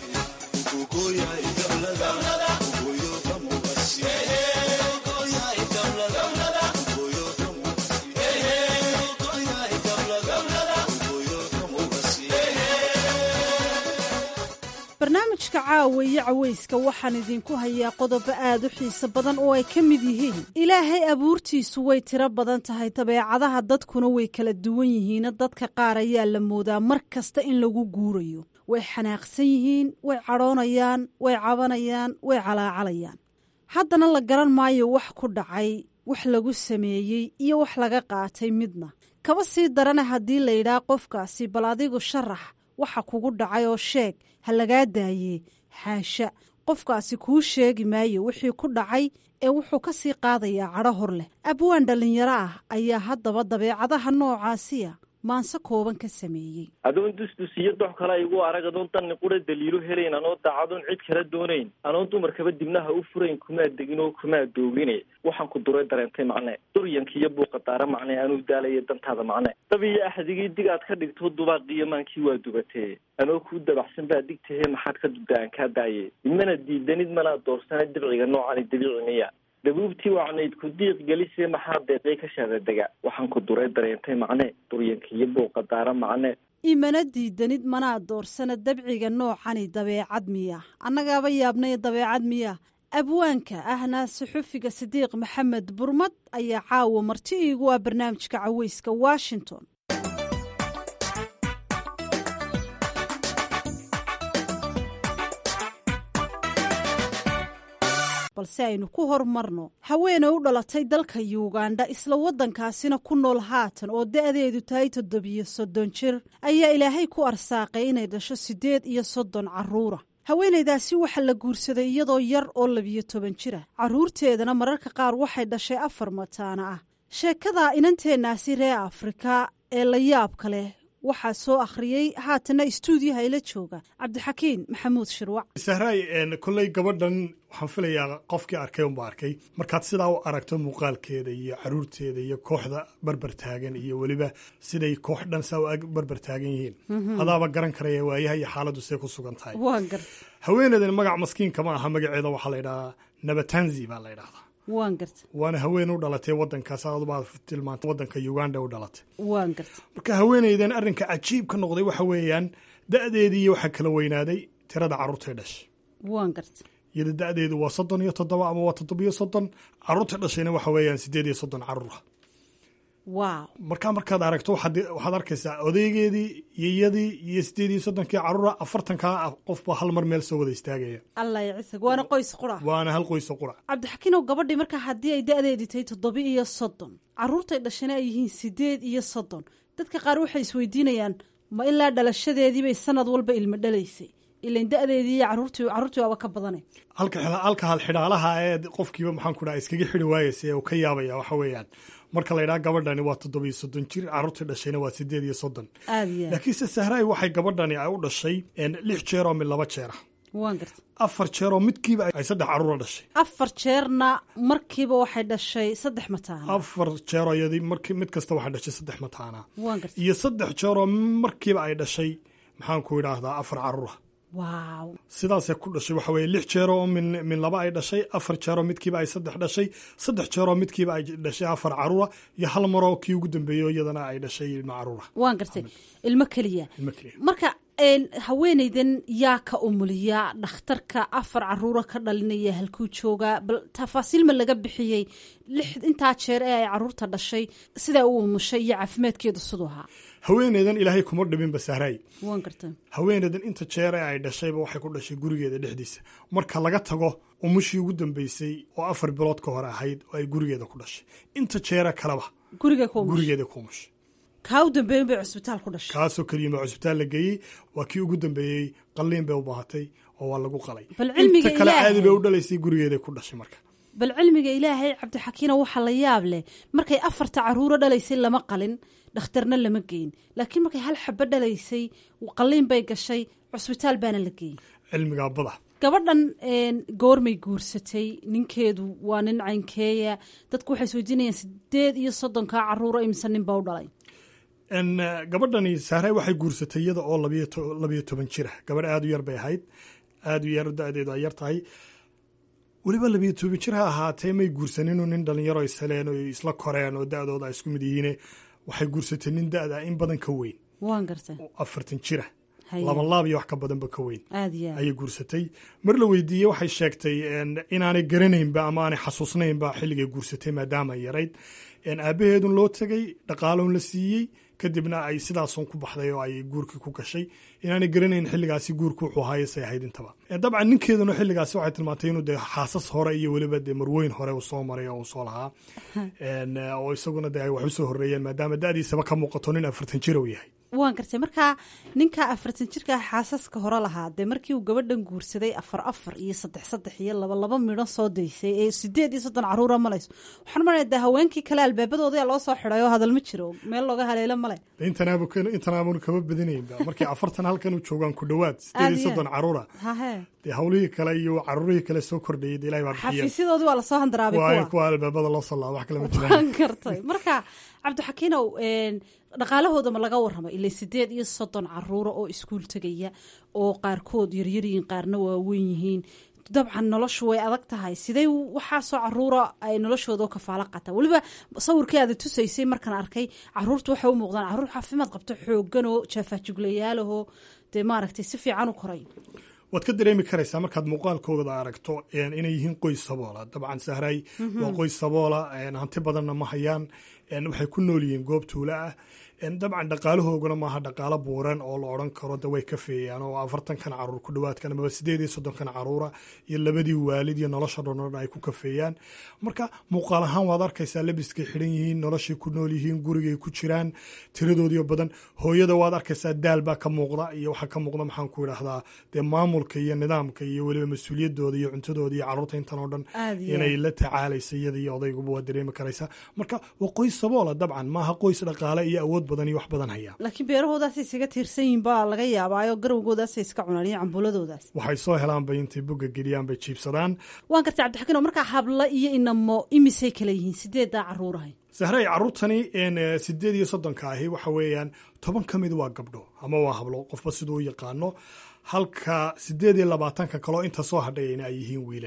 barnaamijka caawa iyo caweyska waxaan idinku hayaa qodobo aad u xiiso badan oo ay ka mid yihiin ilaahay abuurtiisu way tiro badan tahay dabeecadaha dadkuna way kala duwan yihiina dadka qaar ayaa la moodaa mar kasta in lagu guurayo way xanaaqsan yihiin way cadhoonayaan way cabanayaan way calaacalayaan haddana la garan maayo wax ku dhacay wax lagu sameeyey iyo wax laga qaatay midna kaba sii darana haddii la yidhaah qofkaasi bal adigu sharax waxa kugu dhacay oo sheeg ha lagaa daayee xaasha qofkaasi kuu sheegi maayo wixii ku dhacay ee wuxuu ka sii qaadayaa cadho hor leh abwaan dhallinyaro ah ayaa haddaba dabeecadaha noocaasiya maanse kooban ka sameeyey adoon dusdus iyo dox kale igu arag adoon danni qura daliilo helayn anoo daacadoon cid kala doonayn anoon dumarkaba dibnaha u furayn kumaa degin oo kumaa doogine waxaan ku duray dareentay macne duryanka iyo buuqa daara macne anuu daalaya dantaada macne dab iyo axdigii dig aad ka dhigto dubaaqiyo maankii waa dubatee anoo kuu dabaxsan baa digtahe maxaad ka dubda aan kaa daaye imana diidanid manaa doorsana dibciga noocani dabiici miya dabuubtii wacnayd ku diiq gelisee maxaa deeqay ka shaadadega waxaan ku duray dareentay macne duryanka iyo buuqa daara macne imana diidanid manaa doorsana dabciga noocani dabeecad miya annagaaba yaabnay dabeecad miya abwaanka ahna suxufiga sidiiq maxamed burmad ayaa caawa marti iigu ah barnaamijka caweyska washington balse aynu ku horumarno haweeney u dhalatay dalka yugandha isla waddankaasina ku nool haatan oo da'deedu tahay toddobiyo soddon jir ayaa ilaahay ku arsaaqay inay dhasho siddeed iyo soddon carruura haweenaydaasi waxaa la guursaday iyadoo yar oo labiyo toban jira carruurteedana mararka qaar waxay dhashay afar mataana ah sheekada inanteennaasi reer afrika ee la yaabka leh waxaa soo akhriyey haatana istuudiyaha ila jooga cabdixakiin maxamuud shirwac sahraay kolley gabadhan waxaan filayaa qofkii arkay unba arkay markaad sidaa u aragto muuqaalkeeda iyo caruurteeda iyo kooxda barbar taagan iyo weliba siday koox dhan saa u ag barbar taagan yihiin adaaba garan karaya waayaha iyo xaaladdu see ku sugan tahay haweeneydan magac maskiinka ma aha magaceeda waxaa la ydhahdaa nabatanzi baa la ydhahdaa waan garta waana haween u dhalatay wadankaas adubaad tilmaantay wadanka uganda u dhalatay waan garta marka haweeneydan arrinka cajiib ka noqday waxa weeyaan da'deedii waxaa kala weynaaday tirada carruurtay dhashay waan garta iyada da-deedu waa soddon iyo toddoba ama waa toddobiyo soddon caruurta dhashayna waxa weeyaan sideed iyo soddon caruura wow markaa markaad aragto waxaad waxaad arkaysaa odaygeedii iyadii iyo sideed iyo soddonkii caruura afartankaa qofba hal mar meel soo wada istaagaya allah ya cisag waana qoys qura waana hal qoyso qura cabdixakiinow gabadhii markaa haddii ay da-deedii tahay toddoba iyo soddon caruurtay dhashana ay yihiin sideed iyo soddon dadka qaar waxay isweydiinayaan ma ilaa dhalashadeediibay sanad walba ilmo dhalaysay ilan da-deedii iyo caruurtii caruurtii waaba ka badanay halka halka hal xidhaalaha ee qofkiiba maxaan ku dhaha iskaga xidhi waayeysa ee uu ka yaabaya waxa weeyaan marka la yidhaha gabadhani waa toddobiyo soddon jir caruurtii dhashayna waa sideed iyo soddon aad iyo aad laakiinse sahraay waxay gabadhani ay u dhashay lix jeer oo mid laba jeera waan garta afar jeer oo midkiiba ay saddex caruura dhashay afar jeerna markiiba waxay dhashay saddex mataana afar jeeroo iyadii marki mid kasta waxay dhashay saddex mataana waan garta iyo saddex jeeroo markiiba ay dhashay maxaan ku idhaahdaa afar caruura waaw sidaasay ku dhashay waxa weeye lix jeeroo min min laba ay dhashay afar jeeroo midkiiba ay saddex dhashay saddex jeeroo midkiiba ay dhashay afar caruura iyo hal maroo kii ugu dambeeyo iyadana ay dhashay ilmo caruura waan gartay ilmo keliya ilmo keliya marka haweenaydan yaa ka umuliya dhakhtarka afar caruura ka dhalinaya halkuu joogaa bal tafaasiil ma laga bixiyey lix intaa jeer ee ay caruurta dhashay sidaa u umushay iyo caafimaadkeedu siduu ahaa haweeneydan ilaahay kuma dhibinba sahraay waan garta haweeneydan inta jeer ee ay dhashayba waxay ku dhashay gurigeeda dhexdiisa marka laga tago umushii ugu dambeysay oo afar bilood ka hore ahayd oo ay gurigeeda ku dhashay inta jeera kaleba guriga gurigeeda ku umushay kaa u dambeeyin bay cusbitaal ku dhashay kaasoo keliyima cusbitaal la geeyey waa kii ugu dambeeyey qalliin bay u baahatay oo waa lagu qalay bal cilmiga inta kale ilaahay caadi bay u dhalaysay gurigeeda ku dhashay marka bal cilmiga ilaahay cabdixakiino waxaa la yaab leh markay afarta caruuro dhalaysay lama qalin dhakhtarna lama geyn laakiin markay hal xabo dhalaysay qalliin bay gashay cusbitaal baana la geeyey cilmigaa bada gabadhan goormay guursatay ninkeedu waa nin caynkeeya dadku waxay isweydiinayaan sideed iyo soddonkaa caruuro imse nin baa u dhalay gabadhani sahray waxay guursatay iyada oo labiyo toban jira gabadh aada u yar bay ahayd aada u yar da-deedu ay yar tahay weliba labiyo toban jir ha ahaatee may guursaninu nin dhalinyaro isheleen oo isla koreen oo da-dooda ay isku mid yihiine waxay guursatay nin da-da in badan ka weyn waan garta afartan jira laba laab iyo wax ka badanba ka weyn aad iyo aad ayay guursatay mar la weydiiyey waxay sheegtay inaanay garanaynba ama aanay xasuusnaynba xilligay guursatay maadaama ay yarayd aabaheedun loo tegay dhaqaaloon la siiyey kadibna ay sidaasun ku baxday oo ay guurkii ku gashay inaanay garanayn xilligaasi guurku wuxuu ahaayesay ahayd intaba dabcan ninkeeduna xilligaasi waxay tilmaantay inuu dee xaasas hore iyo weliba dee marweyn hore uu soo maray oo uu soo lahaa oo isaguna dee ay wax usoo horreeyeen maadaama da-diisaba ka muuqato nin afartan jir uu yahay waan gartay markaa ninka afartan jirka xaasaska hore lahaa dee markii uu gabadhan guursaday afar afar iyo saddex saddex iyo laba laba midho soo daysay ee sideed iyo soddon caruura malayso waxaan maraa dee haweenkii kale albaabadooda loo soo xiday oo hadal ma jiro meel looga haleelo male intanaabun kama badinaynba markii afartan halkan u joogaan ku dhowaad sideed iyo soddon caruura hahe dee hawlihii kale iyo caruurihii kale soo kordhayay dee ilahay baa bixiya xafiisyadoodii waa lasoo handaraabay waayo kuwa kuwa albaabada loo soo laaba wax kale ma jiraan waan gartay marka cabdixakiinow dhaqaalahooda ma laga warrama ilaa sideed iyo soddon caruura oo iskuul tegaya oo qaarkood yaryaryihiin qaarna waaweyn yihiin dabcan noloshu way adag tahay sidee waxaasoo caruura ay noloshooda kafaalo qataan weliba sawirkii aada tusaysay markaan arkay caruurta waxay u muuqdaan caruur caafimaad qabto xooganoo jaafaajuglayaalahoo dee maaragtay si fiican u koray waad ka dareemi karaysaa markaad muuqaalkooda aragto inay yihiin qoys saboola dabcan sahray waa qoys saboola hanti badanna ma hayaan waxay ku nool yihiin goob tuula ah dabcan dhaqaalahooguna maaha dhaqaalo buuran oo la odhan karo de way ka feeyaan oo afartankan caruur ku dhawaadkan amaba sideed iyo soddonkan caruura iyo labadii waalid iyo nolosha dhonan ay ku kafeeyaan marka muuqaal ahaan waad arkaysaa labiskay xidhan yihiin noloshay ku nool yihiin gurigay ku jiraan tiradoodiyo badan hooyada waad arkaysaa daal baa ka muuqda iyo waxaa ka muuqda maxaan ku idhaahdaa dee maamulka iyo nidaamka iyo weliba mas-uuliyadooda iyo cuntadooda iyo caruurta intan oo dhan inay la tacaalaysa iyada iyo odayguba waad dareemi karaysaa marka waa qoys saboola dabcan maaha qoys dhaqaale iyo awood badan iyo wax badan haya laakiin beerahoodaasay isaga tiirsan yihin baa laga yaabaayo garowgoodaasay iska cunaan iyo cambuuladoodaas waxay soo helaanbay intay bogga geliyaan bay jiibsadaan waan gartay cabdixakiin oo markaa habla iyo inamo imisay kala yihiin sideeddaa caruurahay sahray caruurtani sideed iyo soddonka ahi waxa weeyaan toban ka mid waa gabdho ama waa hablo qofba siduu u yaqaano halka sideed iyo labaatanka kaloo inta soo hadhayayna ay yihiin wiilal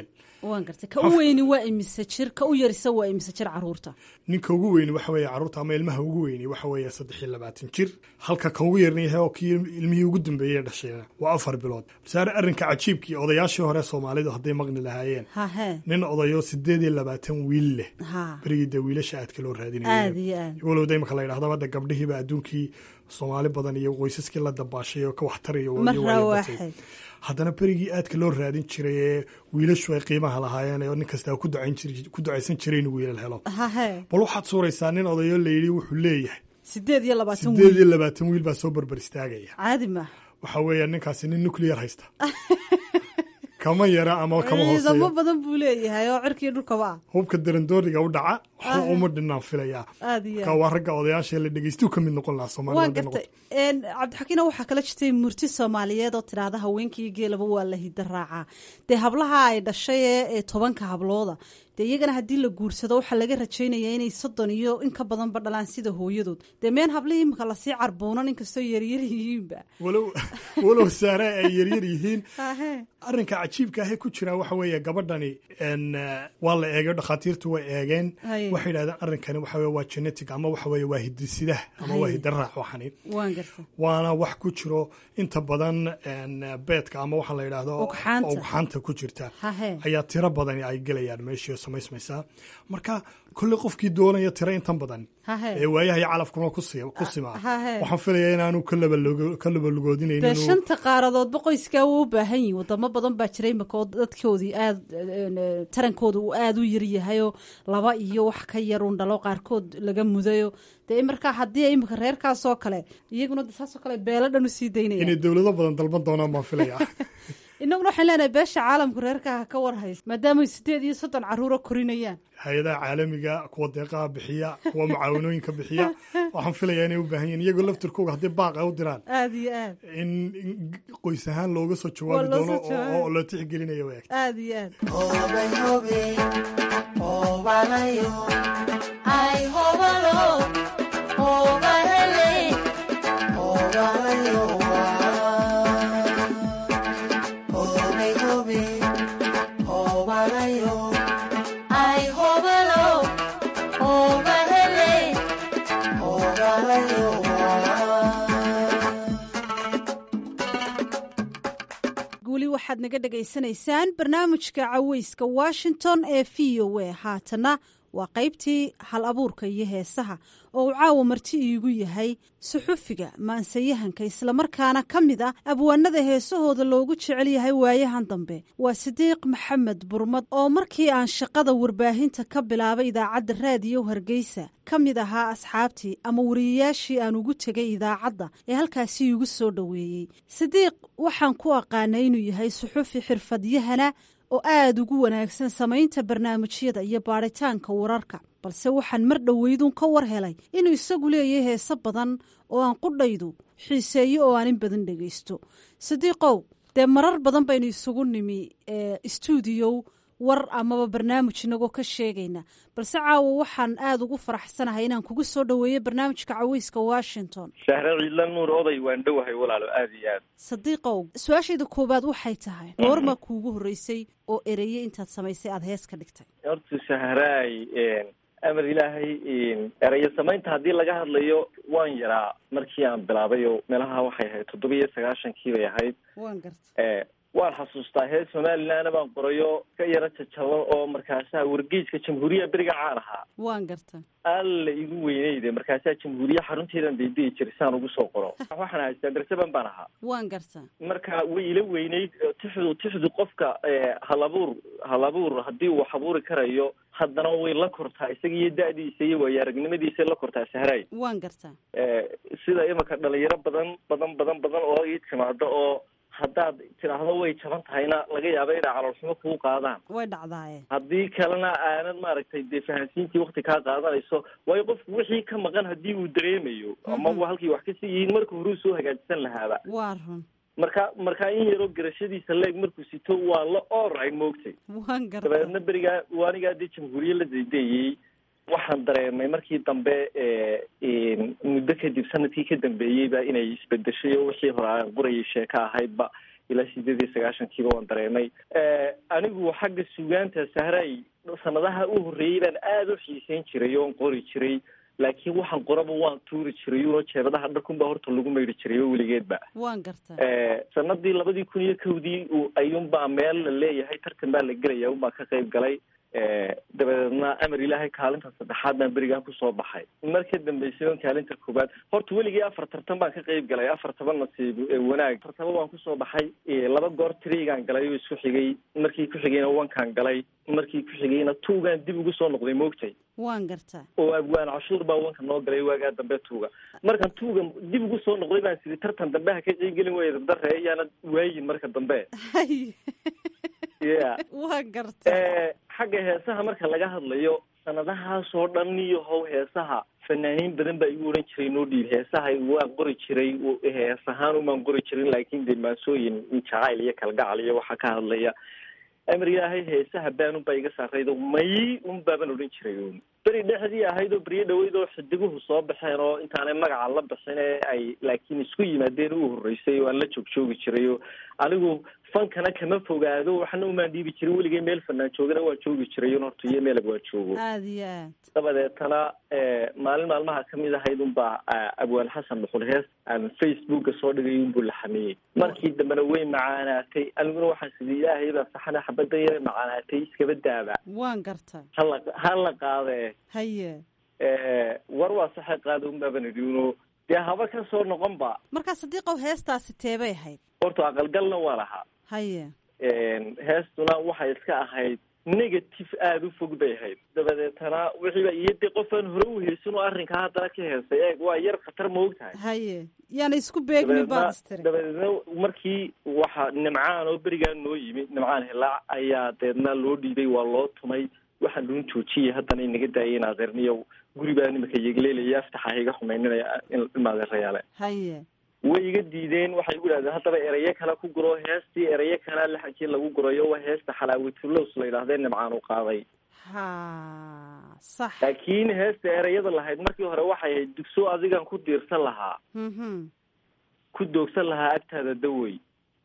waan gartay ka u weyni waa imise jir ka u yarisa waa imise jir caruurta ninka ugu weyni waxa weeye carruurta ama ilmaha ugu weyni waxa weeye saddex iyo labaatan jir halka kan ugu yarna yahay oo kii ilmihii ugu dambeeyey dhashayna waa afar bilood basaare arrinka cajiibkii odayaashii hore soomaalidu hadday maqni lahaayeen hahe nin odayo sideed iyo labaatan wiil leh ha berigii dee wiilasha aadka loo aad raadinaya iyo aad walowda imaka la yidhahdo hadda gabdhihiiba adduunkii soomaali badan iyo qoysaskii la dabaashay oo ka waxtaraya mar iyo waayo batay rawaaxay haddana berigii aadka loo raadin jiray ee wiilashu ay qiimaha lahaayeen oo nin kastaa ku ducayn jir- ku ducaysan jiray inuu wiilal helo hahe bal waxaad suuraysaa nin odayo la yidhi wuxuu leeyahay sideed iyo labaatan sideed iyo wiil labaatan wiil baa soo barbar istaagaya caadi maaha waxa weeya ninkaasi nin nuclear haysta kama yara ama kama ciidamo hooseeyo badan buu leeyahay oo cirkii dhulkaba ah hubka darandooriga u dhaca waxba Ah. uma dhinaan filayaa aad iyo marka aad waa ragga odayaasha la dhegeystu ka mid noqon lahaa soomaalida waan hadday noqoto. gartay Een, cabdixakiina waxaa kala jirtay murti soomaaliyeed oo tidhaahda haweenkii geelaba waa la hida raacaa dee hablaha ay dhashay ee ee tobanka hablooda dee iyagana haddii la guursado waxaa laga rajaynayaa inay soddon iyo in ka badanba dhalaan sida hooyadood dee meen hablihii imika lasii carbuunan inkastoo yaryar yihiinba walow walow saare ay yaryar yihiin Hahe. arrinka cajiibka ahe ku jira waxa weeye gabadhani en, eh, waa la eegay dhakhaatiirtu way eegeen Haye. waxay yidhahdeen arrinkani waxa weye waa genetic ama waxa weeye waa hidisidah ama waa Haye. hidaraac waxani waan gartay waana wax ku jiro inta badan en, beedka ama waxa la yidhaahdo Ugxaanta. ugxaanta ku jirta hahe ayaa tiro badan ay gelayaan meeshii oo samaysmaysaa marka kolley qofkii doonaya tiro intan badan hahe ee waayaha iyo calafkuna ku si- ku simaa hahe waxaan filayaa inaanu ka labalugo- ka labalugoodinayn dee inuu shanta qaaradoodba qoyskaa wuu u baahan yihin wadamo badan baa jira imika oo dadkoodii aad een, tarankooda uu aada u yaryahayoo laba iyo wax ka yar un dhalo qaarkood laga mudayo dee markaa haddii imika reerkaasoo kale iyaguna de saasoo kale beelo dhan usii daynaya inay dowlado badan dalban doonaan baan filayaa inaguna waxaan leenahay beesha caalamka reerkaa ha ka war haysa maadaamay sideed iyo soddon caruuro korinayaan hay-adaha caalamiga kuwa deeqaha bixiya kuwa mucaawanooyinka bixiya waxaan filayaa inay u baahan yihin iyagoo laftirkooga haddii baaq ay u diraan aada iyo aad in in qoys ahaan looga soo jawaabi Waa loo doono soo jawaabi. oo oo loo tixgelinayo way aada iyo aad weli waxaad naga dhagaysanaysaan barnaamijka caweyska washington ee v o a haatana waa qaybtii hal abuurka iyo heesaha oo uu caawa marti iigu yahay suxufiga maansayahanka islamarkaana ka mid ah abwaanada heesahooda loogu jecel yahay waayahan dambe waa sidiiq maxamed burmad oo markii aan shaqada warbaahinta ka bilaabay idaacadda raadiyo hargeysa ka mid ahaa asxaabtii ama wariyayaashii aan ugu tegay idaacadda ee halkaasi iigu soo dhoweeyey sidiiq waxaan ku aqaanay inuu yahay suxufi xirfadyahana oo aada ugu wanaagsan samaynta barnaamijyada iyo baadhitaanka wararka balse waxaan mar dhoweydun ka war helay inuu isagu leeyahay heese badan oo aan qudhaydu xiiseeyo oo aan in badan dhegaysto sidiiqow dee marar badan baynu isugu nimi stuudiyow war amaba barnaamij inagoo ka sheegayna balse caawa waxaan aada ugu faraxsanahay inaan kugu soo dhoweeyo barnaamijka caweyska washington shahre ciidla nuur oday waan dhowahay walaalo aada iyo aad sadiiqow su-aashayda koowaad waxay tahay goorma kuugu horreysay oo ereye intaad samaysay aada hees ka dhigtay horta shahraay amar ilaahay erayo samaynta haddii laga hadlayo waan yaraa markii aan bilaabay oo meelaha waxay ahayd toddoba iyo sagaashankii bay ahayd waan garta waan xasuustaa hees somalilandna baan qorayo ka yaro jajaban oo markaasaa wargeyska jamhuuriya beriga caan ahaa waan garta alla igu weyneyde markaasaa jamhuuriya xarunteedan daydayi jiray saan ugu soo qoro waxaan haystaa darsaban baan ahaa waan garta marka way ila weyneyd tixdu tixdu qofka halabuur halabuur haddii uu wax abuuri karayo haddana way la kortaa isaga iyo da-diisa iyo waayo aragnimadiisay la kortaa sahraay waan garta sida imika dhalinyaro badan badan badan badan oo ii timaado oo haddaad tidhaahdo way jaban tahayna laga yaaba inay caloolxumo kuu qaadaan way dhacdaaye haddii kalena aanad maaragtay dee fahansiintii wakti kaa qaadanayso waayo qofku wixii ka maqan haddii uu dareemayo ama wa halkii wax kasii yihiin marka horuu soo hagaajisan lahaaba waa run marka markaa in yaroo garashadiisa leeg markuu sito waa la oray moogtay waan garta dabeedna berigaa waanigaa dee jamhuuriye la daydeeyey waxaan dareemay markii dambe muddo kadib sanadkii ka dambeeyeyba inay isbedeshay oo wixii hore aan qorayay sheeko ahaydba ilaa sideed iyo sagaashankiiba waan dareemay anigu xagga sugaanta sahray sanadaha u horreeyey baan aada u xiiseyn jiray oon qori jiray laakiin waxaan qoraba waan tuuri jiray uno jeebadaha dharkunbaa horta lagu maydhi jiray oo weligeedba waan gartaa sanadii labadii kun iyo kowdii ayuunbaa meel la leeyahay tartan baa la gelaya unbaa ka qayb galay dabadeedna amar ilaahay kaalinta saddexaad baan berigaan kusoo baxay marka dambeysay on kaalinta koobaad horta weligii afar tartan baan ka qayb galay afartaba nasiib wanaag afartaba waan kusoo baxay laba goor trigaan galay oo isku xigay markii ku xigayna wankaan galay markii ku xigayna tuugaan dib ugu soo noqday moogtay waan gartaa oo abwaan cashuur baa wanka noo galay waagaa dambe tuuga markan tuuga dib ugu soo noqday baan sidi tartan dambe ha ka qeygelin waya dabdare ayaana waayin marka dambe ya waan gartaa xagga heesaha marka laga hadlayo sanadahaasoo dhan iyo how heesaha fanaaniin badan baa igu odhan jiray noo dhiib heesaha waan qori jiray hees ahaan umaan qori jirin laakin dee maansooyin jacayl iyo kalgacal iyo waxaa ka hadlaya amar ilaahay heesaha baan unbaa iga saaraydo may un baaban odhan jiray un beri dhexdii ahayd oo beryo dhaweyd oo xidiguhu soo baxeen oo intaanay magaca la bixin ee ay laakiin isku yimaadeen u horreysay oo aan la joog joogi jiray oo anigu fankana kama fogaado waxna umaan dhiibi jirin weligay meel fanaan joogana waan joogi jiray un horta iyo meelag waan joogo aada iyo aad dabadeetana maalin maalmaha kamid ahayd unbaa abwaan xasan dhuxul hees aan facebooka soo dhigay unbuu la xamiyey markii dambena way macaanaatay aniguna waxaan sidii ilaahay baa saxana xabada yara macaanaatay iskaba daaba waan gartaa hala hala qaadee haye war waa saxe qaada un baaban idhi uno dee haba ka soo noqon ba markaa sadiiqow heestaasi teebay ahayd horta aqalgalna waa lahaa haye heestuna waxay iska ahayd negative aada u fog bay ahayd dabadeetana wixiiba iyo dee qofaan hore u heysan oo arrinkaa haddana ka heesay eeg waa yar khatar ma og tahay haye yaana isku beegmin baad istiri dabadeedna markii waxa nimcaan oo berigaan noo yimi nimcaan hilaac ayaa deedna loo dhiibay waa loo tumay waxaan luun joojiyay haddana inaga daayay in adeerniyo guri baa nimaka yegleelaya aftaxa iga xumayninaya in adeerayaale haye way iga diideen waxay igu dhahdeen haddaba erayo kale ku guro heestii erayo kalea laxankii lagu gurayo waa heesta xalaawatulows la yidhahdee nimcaan u qaaday ha sax laakiin heesta erayada lahayd markii hore waxay ahayd dugso adigan ku diirsan lahaa ku doogsan lahaa agtaada dawey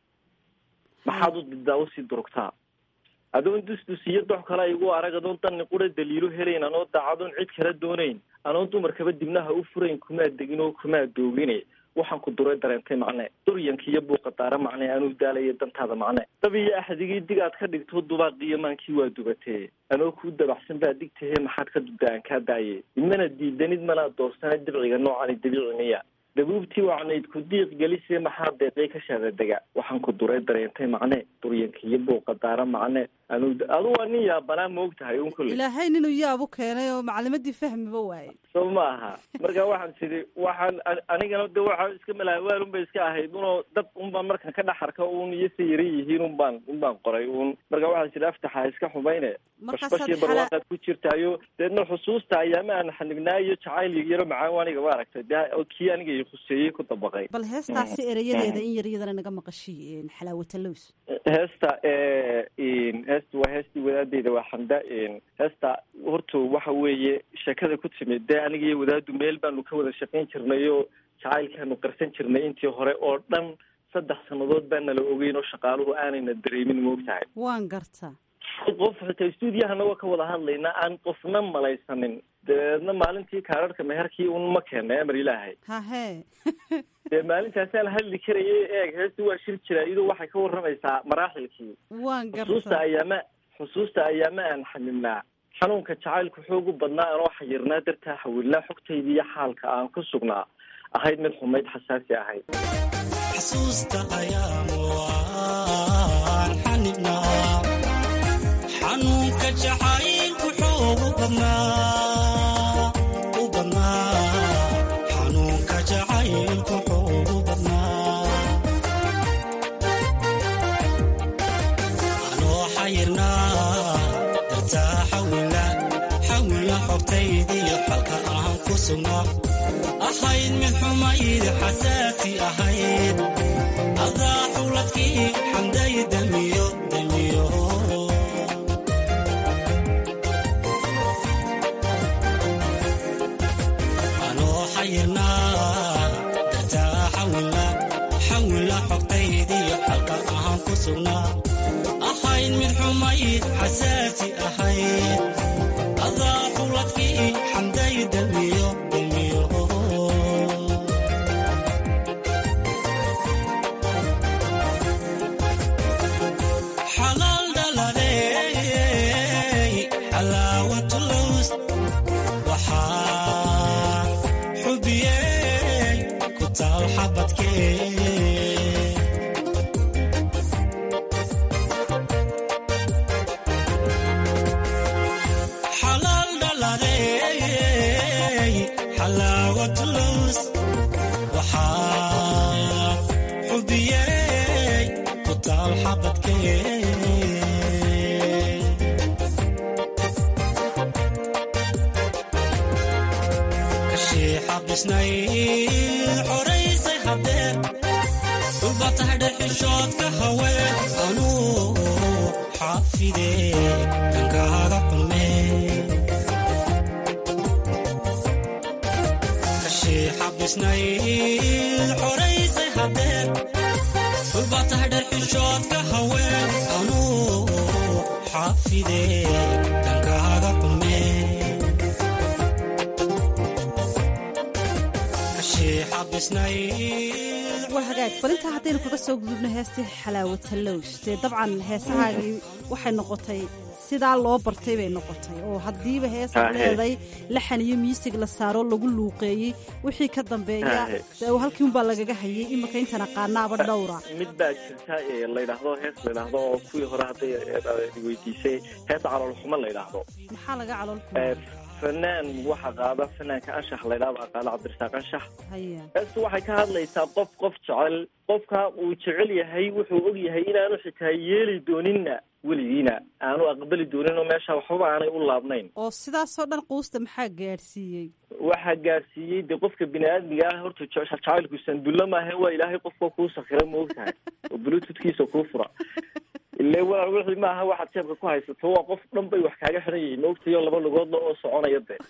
maxaad u didaa usii durugtaa adoon dusdus iyo dox kale igu arag adoon danni qura daliilo helayn anoo daacadoon cid kala doonayn anoon dumarkaba dibnaha u furayn kumaad degin oo kumaad doogine waxaan ku duray dareentay macne duryanka iyo buuqa daara macne anuu daalaya dantaada macne dab iyo axdigii dig aad ka dhigto dubaaqiyo maankii waa dubatee anoo kuu dabaxsan baa digtahe maxaad ka dubda aan kaa daaye idmana diidanid mana doorsana dibciga noocani dabiici miya dabuubtii wacnayd ku diiq gelisee maxaa deeqay ka shaadadega waxaan ku duray dareentay macne duryanka iyo buuqa daara macne anu adu waa nin yaabanaa ma og tahay un kulle ilaahay ninuu yaabu keenay oo maclimadii fahmiba waayey soo ma aha marka waxaan tidhi waxaan anigana de waxaa iska malaawaan un bay iska ahayd unoo dad unbaan markan ka dhex arka un iyo sa yara yihiin un baan un baan qoray un marka waxaan tidhi aftaxa iska xumayne bashbashii barwaaqaad ku jirtaayo deedna xusuusta ayaama aan xanignaa iyo jacayl yaro macaan aniga ma aragtay de kii aniga i khuseeyey ku dabaqay bal heestaasi erayadeeda in yar iyadana naga maqashiy xalaawatalows heesta heesta waa heestii wadaadeyda waa xamda heesta horta waxa weeye sheekada ku timid dee aniga iyo wadaadu meel baanu ka wada shaqayn jirnay oo jacaylkaanu qarsan jirnay intii hore oo dhan saddex sannadood baa nala ogeyn oo shaqaaluhu aanayna dareemin ma og tahay waan gartaa qof xitaa stuudiyahana waa ka wada hadlaynaa aan qofna malaysanin dabeedna maalintii kaararhka meherkii un ma keenay amar ilaahay hahe dee maalintaasaan hadli karayay eeg heesta waa shir jiraa iyadoo waxay ka warramaysaa maraaxilkii waan xusuusta gartaa ayaama xusuusta ayaama aan xanibnaa xanuunka jacaylku xoogu badnaa anoo xayirnaa dartaa xawilnaa xogtaydii iyo xaalka aan ku sugnaa ahayd mid xumayd xasaasi ahayd xasuusta ayaamu aan xanibnaa xanuunka jacaylku xoogu badnaa u badnaa xanuunka jacaylku xoogu badnaa anoo xayirnaa dartaa xawila xawila xogtaydiyo xalka aan ku sugnaa ahayd mid xumayd xasaasi ahayd adaa xuladkii xamday damiyo damiyo anoo xayirnaa dartaa xawila xawila xogtaydiyo xalka sugnaa ahayd mid xumayd xasaasi ahayd adaa xuladkii xamday damiyo damiyo xalaal dhaladey xalaawatulus waxaa xubiyey ku taal xabadkee xalaal dhaladey xalaawatulus waxaa xubiyey ku taal xabadkee kashii xabisnay xoraysay hadeer dhulba tahay dhexishoodka haween anuu xaafide dhankaaga xulmee kashii xabisnay xoraysay hadeer dhulba tahay dhexishoodka haween anuu xaafide dhankaaga xulmee kashii xabisnay waa hagaag balintaa haddaynu kaga soo gudubno heestii xalaawatalows dee dabcan heesahaagii waxay noqotay sidaa loo bartay bay noqotay oo haddiiba heesaad Haa, he. leeday laxan iyo miisig la saaro lagu luuqeeyey wixii ka dambeeya Haa, he. dee halkii unbaa lagaga hayay iminka intan aqaanaaba dhowra mid baa jirta ee la yidhaahdo hees la yidhaahdo oo kuwii hore hadday eh, weydiisay hees caloolxumo la yidhaahdo maxaa laga calool Eh, fanaan waxa qaada fanaanka anshax la yidhahdo aqaala cabdirasaaq anshax haya heestu waxay ka hadlaysaa qof qof jecel qofka uu jecel yahay wuxuu og yahay inaanu xitaa yeeli dooninna weligiina aanu aqbali doonin oo meesha waxbaba aanay u laabnayn oo sidaasoo dhan quusta maxaa gaadhsiiyey waxaa gaarsiiyey dee qofka bini-aadmiga ah horta je- jacaylku sandulla maahe waa ilaahay qofka kuu sakira maogtahay oo bluetoothkiisa kuu fura ile walaal wixii maaha waxaad jeebka ku haysato waa qof dhan bay wax kaaga xiran yihiin maogtayo laba lugoodla oo soconaya de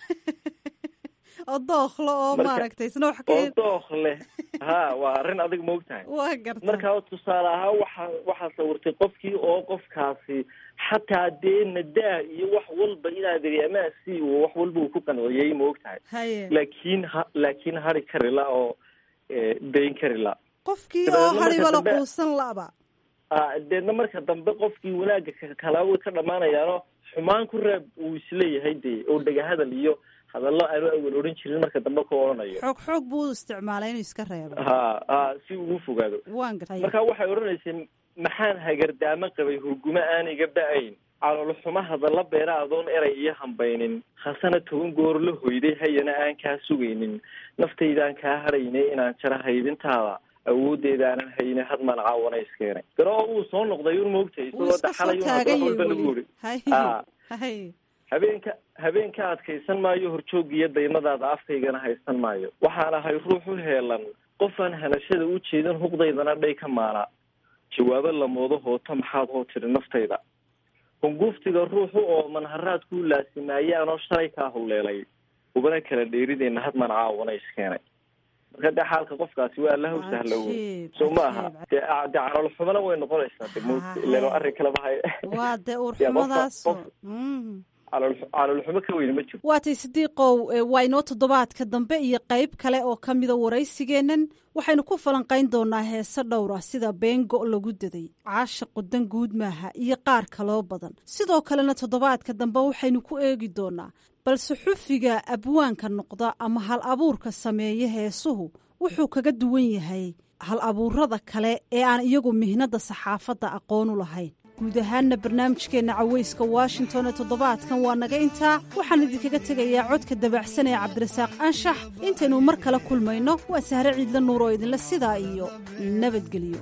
oo dooklo oo Marka- maaragtay isna wax oo ka dookh leh ha waa arrin adig maogtahay waa garta marka tusaale ahaan waxaa waxaa sawirtay qofkii oo qofkaasi xataa dee nadaa iyo wax walba inaad iri amaasi uu wax walba uu ku qanciyey ma ogtahay haye laakiin ha laakiin hari karila oo eh, dayn karila qofkii dabeedna oo marka hariba la dambe- quusan laba Ah, deedna marka dambe qofkii wanaagga ka- kalaa way ka dhammaanayaano xumaan ku reeb uu isleeyahay dee oo dhegahadal iyo hadallo aanu awal odhan jirin marka dambe ku odhanayo xoog xoog buu u isticmaalay inuu iska reebo ha ha si ugu fogaado waan gartay marka waxay odhanaysay maxaan hagardaamo qabay hurgumo aan iga ba-ayn caloolxumo hadalla beera adoon eray iyo hambaynin hasana toban goor la hoyday hayana aan kaa sugaynin naftaydaan kaa hadhaynay inaan jaro haydintaada awooddeedaanan hayne had maan caawana iskeenay garo oo uu soo noqday un maogtay wuu isagoo iska soo daxalay un hadda taaganyay walba lagu weli yiri haye Ah. haye habeenka habeenka adkaysan maayo horjoogiyo daymadaada afkaygana haysan maayo waxaan ahay ruux u heelan qofaan hanashada u jeedin huqdaydana dhay ka maala jawaabo lamoodo hooto maxaad hoo tiri naftayda hunguuftiga ruuxu oo manharaad ku laasimaayay anoo shalay kaa howleelay ubana kala dheerideenna had man caawana iskeenay marka dee xaalka qofkaasi waa allahu sahla wo Cajiib, soo ma aha cajiib. dee dee calool xumana way noqonaysaa de mugta ilan waa arrin kaleba hay waa dee dee qofka- uurxumadaasoo qof- calool calool xumo ka weyne ma jiro waatay sidiiqow e, waa inoo toddobaadka dambe iyo qayb kale oo ka mida waraysigeennan waxaynu ku falanqayn doonaa heese dhowr ah sida beengo lagu daday caashiqu dan guud maaha iyo qaar kaloo badan sidoo kalena toddobaadka dambe waxaynu ku eegi doonaa balse xufiga abwaanka noqda ama hal abuurka sameeya heesuhu wuxuu kaga duwan yahay hal abuurada kale ee aan iyagu mihnada saxaafadda aqoon u lahayn guud ahaanna barnaamijkeenna cawayska washington ee toddobaadkan waa naga intaa waxaan idinkaga tegayaa codka dabacsan ee cabdirasaaq anshax intaynu mar kale kulmayno waa sahre ciidla nuur oo idinle sidaa iyo nabadgelyo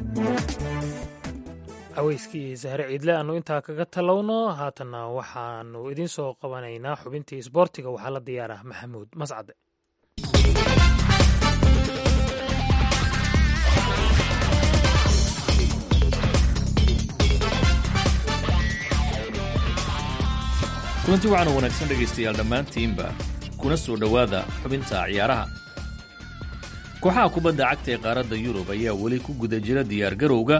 cawayskii sahre ciidle aanu intaa kaga talowno haatanna waxaanu idiin soo qabanaynaa xubintii isboortiga waxaa la diyaarah maxamuud mascade kulanti waxaanu wanaagsan dhegaystayaal dhammaantiinba kuna soo dhowaada xubinta ciyaaraha kooxaha kubadda cagta ee qaaradda yurub ayaa weli ku guda jira diyaargarowga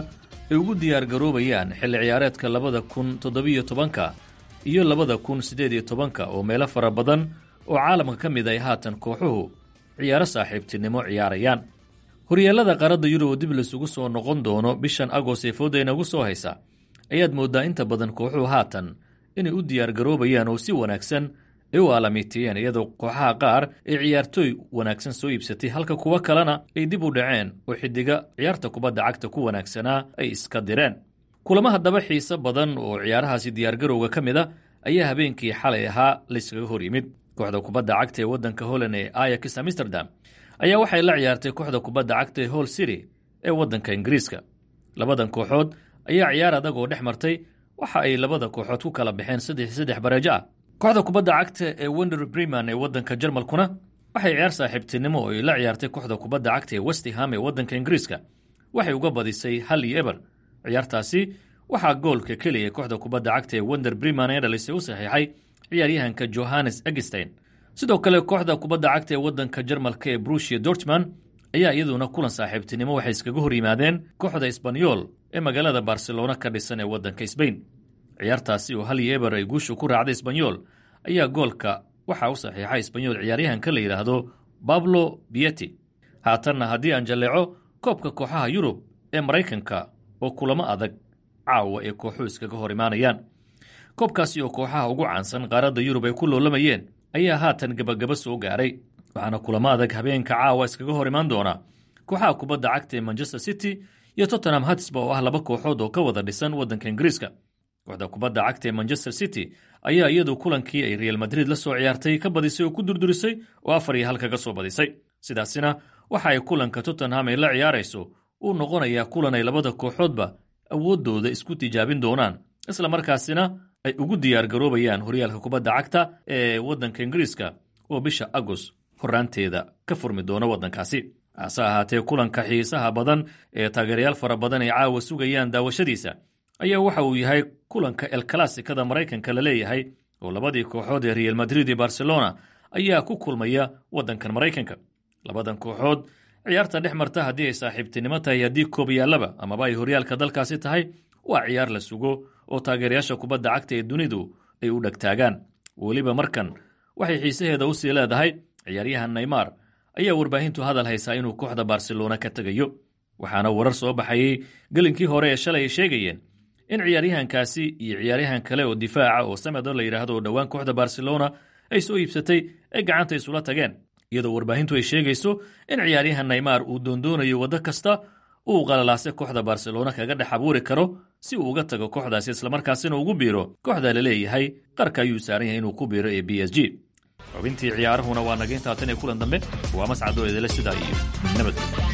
ay ugu diyaargaroobayaan xilli ciyaareedka labada kun toddobiyo tobanka iyo labada kun siddeed iyo tobanka oo meelo fara badan oo caalamka ka mid ay haatan kooxuhu ciyaaro saaxiibtinimo ciyaarayaan horyeellada qaaradda yurub oo dib laysugu soo noqon doono bishan agost ee fooda inagu soo haysa ayaad mooddaa inta badan kooxuhu haatan inay u diyaargaroobayaan oo si wanaagsan ay u aalamiitiyeen iyadoo kooxaha qaar ay ciyaartooy wanaagsan soo iibsatay halka kuwo kalena ay dib u dhaceen oo xiddiga ciyaarta kubadda cagta ku wanaagsanaa ay iska direen kulamo haddaba xiise badan oo ciyaarahaasi diyaargarowga ka mid a ayaa habeenkii xalay ahaa layskaga hor yimid kooxda kubadda cagta ee waddanka holland ee ayax amsterdam ayaa waxay la ciyaartay kooxda kubadda cagta ee hall city ee waddanka ingiriiska labadan kooxood ayaa ciyaar adag oo dhex martay waxa ay labada kooxood ku kala baxeen saddex saddex bareejo ah kooxda kubadda cagta ee wender breman ee waddanka jarmalkuna waxay ciyaar saaxiibtinimo oo ay la ciyaartay kooxda kubadda cagta ee westham ee waddanka ingiriiska waxay uga badisay hal iyo eber ciyaartaasi waxaa goolka keliya kooxda kubadda cagta ee wender breman ee dhalisay u saxiixay ciyaaryahanka johannes egstein sidoo kale kooxda kubadda cagta ee waddanka jarmalka ee brushia dortman ayaa iyaduna kulan saaxiibtinimo waxay iskaga hor yimaadeen kooxda isbanyol ee magaalada barcelona ka dhisan ee waddanka sbain ciyaartaasi oo hal iyo eber ay guushu ku raacday isbanyol ayaa goolka waxaa u saxiixay isbanyol ciyaaryahanka la yidhaahdo bablo bieti haatanna haddii aan jalleeco koobka kooxaha yurub ee maraykanka oo kulamo adag caawa ee kooxuhu iskaga hor imaanayaan koobkaasi oo kooxaha ugu caansan qaaradda yurub ay ku loolamayeen ayaa haatan gebagaba soo gaaray waxaana kulamo adag habeenka caawa iskaga hor imaan doona kooxaha kubadda cagta ee manchester city iyo tottenham hatsba oo ah laba kooxood oo ka wada dhisan waddanka ingiriiska kooxda kubadda cagta ee manchester city ayaa iyadu kulankii ay real madrid la soo ciyaartay ka badisay oo ku durdurisay oo afar iyo hal kaga soo badisay sidaasina waxa ay kulanka tottenham ay la ciyaarayso uu noqonayaa kulan ay labada kooxoodba awooddooda isku tijaabin doonaan isla markaasina ay ugu diyaargaroobayaan horyaalka kubadda cagta ee waddanka ingiriiska oo bisha agost horraanteeda ka furmi doona waddankaasi hase ahaatee kulanka xiisaha badan ee taageerayaal fara badan ay caawa sugayaan daawashadiisa ayaa waxa uu yahay kulanka el classicada maraykanka la leeyahay oo labadii kooxood ee real madrid iyo barcelona ayaa ku kulmaya waddankan maraykanka labadan kooxood ciyaarta dhex marta haddii ay saaxiibtinimo tahay haddii koobayaallaba amaba ay horyaalka dalkaasi tahay waa ciyaar la sugo oo taageerayaasha kubadda cagta ee dunidu ay u dhegtaagaan weliba markan waxay xiisaheeda u sii leedahay ciyaaryahan neymar ayaa warbaahintu hadal haysaa inuu kooxda barcelona ka tegayo waxaana warar soo baxayey gelinkii hore ee shalay ay sheegayeen in ciyaaryahankaasi iyo ciyaaryahan kale oo difaaca oo samedo la yidhaahdo oo dhowaan kooxda barcelona ay soo iibsatay ay gacanta isula tageen iyadoo warbaahintu ay sheegayso in ciyaaryahan neymar uu doondoonayo waddo kasta uu qalalaase kooxda barcelona kaga dhex abuuri karo si uu uga tago kooxdaasi islamarkaasina ugu biiro kooxda la leeyahay qarka ayuu saaran yahay inuu ku biiro ee b s g xubintii ciyaarahuna waa naga intaatan ee kulan dambe waa mascadoo idile sidaa iyo nabad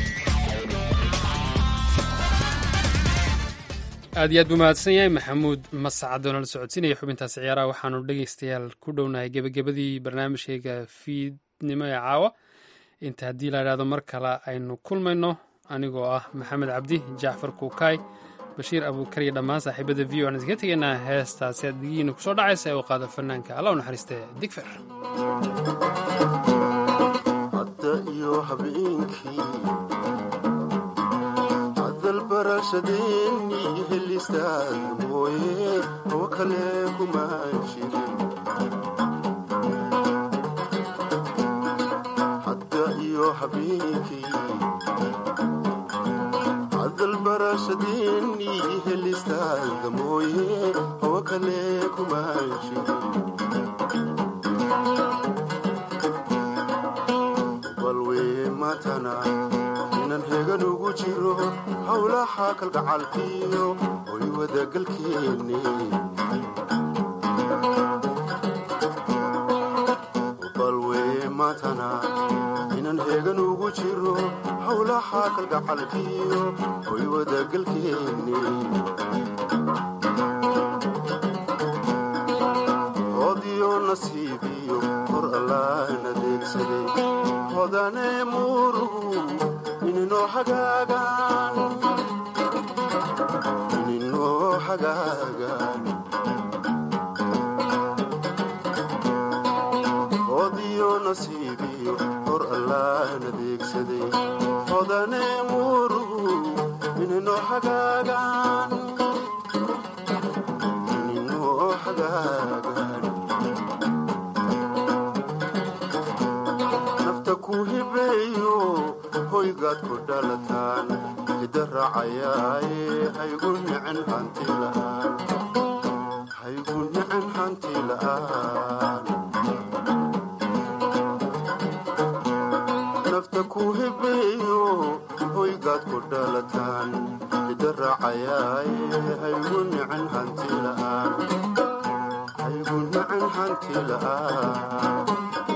aad iyo aad buu mahadsan yahay maxamuud mascad oo nala socodsiinaya xubintaasi ciyaaraha waxaanu dhegeystayaal ku dhownahay gebagabadii barnaamijkayga fiidnimo ee caawa inta haddii la idhahdo mar kale aynu kulmayno anigoo ah maxamed cabdi jacfar kuukaay bashiir abuukar iyo dhammaan saaxiibada v o aan iskaga tegaynaa heestaasi adigiina kusoo dhacaysa ee uu qaado fanaanka alla u naxariiste digfer barashadeeni helistaad mooye oo kale kuma jirin hadda iyo habeenkii hadal barashadeeni helistaad mooye oo kale kuma jirin balwee matana inan hegan ugu jiro howlaha kalgacalkiyo hoy wadagalkeeni balwee matana inan hegan ugu jiro howlaha kalgacalkiyo hoy wadagalkeeni hodiyo nasiibiyo hor allaan adeegsaday hodane murugu ininoo hagaagaan ininoo hagaagaan hodiyo nasiibiyo hor allaan adeegsaday hodane murugu ininoo hagaagaan hoygaad ku dhalataan hidda raacayaaye haygu nicin hanti la'aan haygu nicin hanti la'aan nafta ku hibeeyo hoygaad ku dhalataan hidda raacayaaye haygu nicin hanti la'aan haygu nicin hanti la'aan